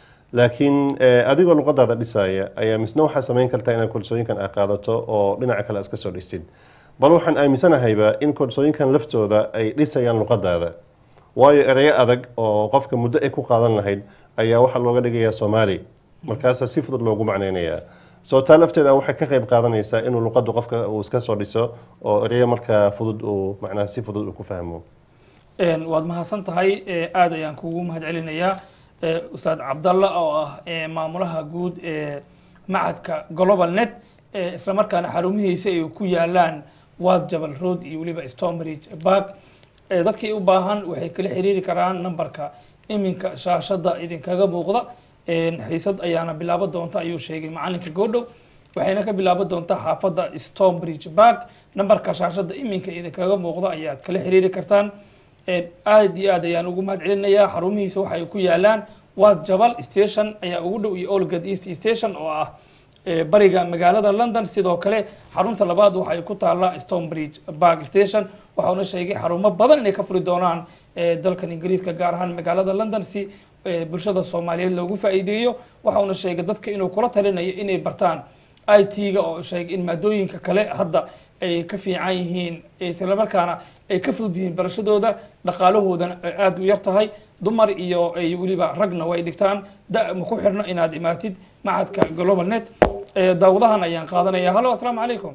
laakiin eh, adigoo luqadaada dhisaya ayaa misna waxaa samayn kartaa inaad koorsooyinkan aad qaadato oo dhinaca kale aad iska soo dhisid bal waxaan aaminsanahayba in koorsooyinkan laftooda ay dhisayaan luqadaada waayo ereyo adag oo qofka muddo ay ku qaadan lahayd ayaa waxaa looga dhigayaa soomaali markaasaa si fudud loogu macnaynayaa soo taa lafteeda waxay ka qayb qaadanaysaa inuu luqaddu qofka uu iska soo dhiso oo ereyo markaa fudud uu macnaha si fudud uu ku fahmo Een, waad mahadsan tahay ee, aad ayaan kugu mahad celinayaa ee, ustaad cabdalla oo ah ee, maamulaha guud ee macadka global net ee, isla markaana xarumihiisa ay ku yaalaan wad jabal road iyo weliba stonebridge park Ee, dadkii u baahan waxay kala xiriiri karaan nambarka iminka shaashada idinkaga muuqda Een, xiisad ayaana bilaabo doonta ayuu sheegay macalinka goodhow waxayna ka bilaaban doontaa xaafadda stonebridge park nambarka shaashada iminka idinkaga muuqda ayaad kala xiriiri kartaan Een, aad iyo aad ayaan ugu mahad celinayaa xarumihiisa waxay ku yaalaan wad jabal station ayaa ugu dhow iyo olgad east station oo ah ee, bariga magaalada london sidoo kale xarunta labaad waxay ku taallaa stonebridge park station waxauna sheegay xarumo badan inay ka furi doonaan ee, dalkan ingiriiska gaar ahaan magaalada london si ee, bulshada soomaaliyeed loogu faa'iideeyo waxauna sheegay dadka inuu kula talinayo inay bartaan IT-ga oo sheegay in maadooyinka kale hadda ay ka fiican yihiin isla markaana ay ka fudud yihiin barashadooda dhaqaalahoodana ay aada u yar tahay dumar iyo ay weliba ragna way dhigtaan da ma ku xirno inaad imaatid macadka global net Ee, daawadahan ayaan qaadanaya hallo asalaamu calaykum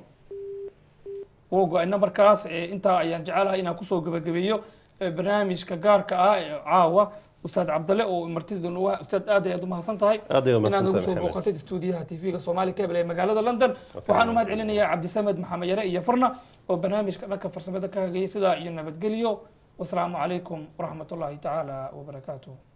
wuu go-ay nambarkaas ee, intaa ayaan jecelahay inaan kusoo gebagabeeyo ee, barnaamijka gaarka ah ee caawa ustaad cabdalle oo martida nagu ah ustaad aad ayaad umahadsan tahay Aad ayaad inaad nagu umahadsantahay, soo Maxamed. booqatid stuudiyaha tv-ga soomaali cable ee magaalada london waxaan u mahad celinayaa cabdisamed maxamed yare iyo farna oo barnaamijka dhanka farsamada ka hagayay sidaa iyo nabadgelyo wasalaamu calaykum waraxmat ullaahi tacaala wabarakaatuh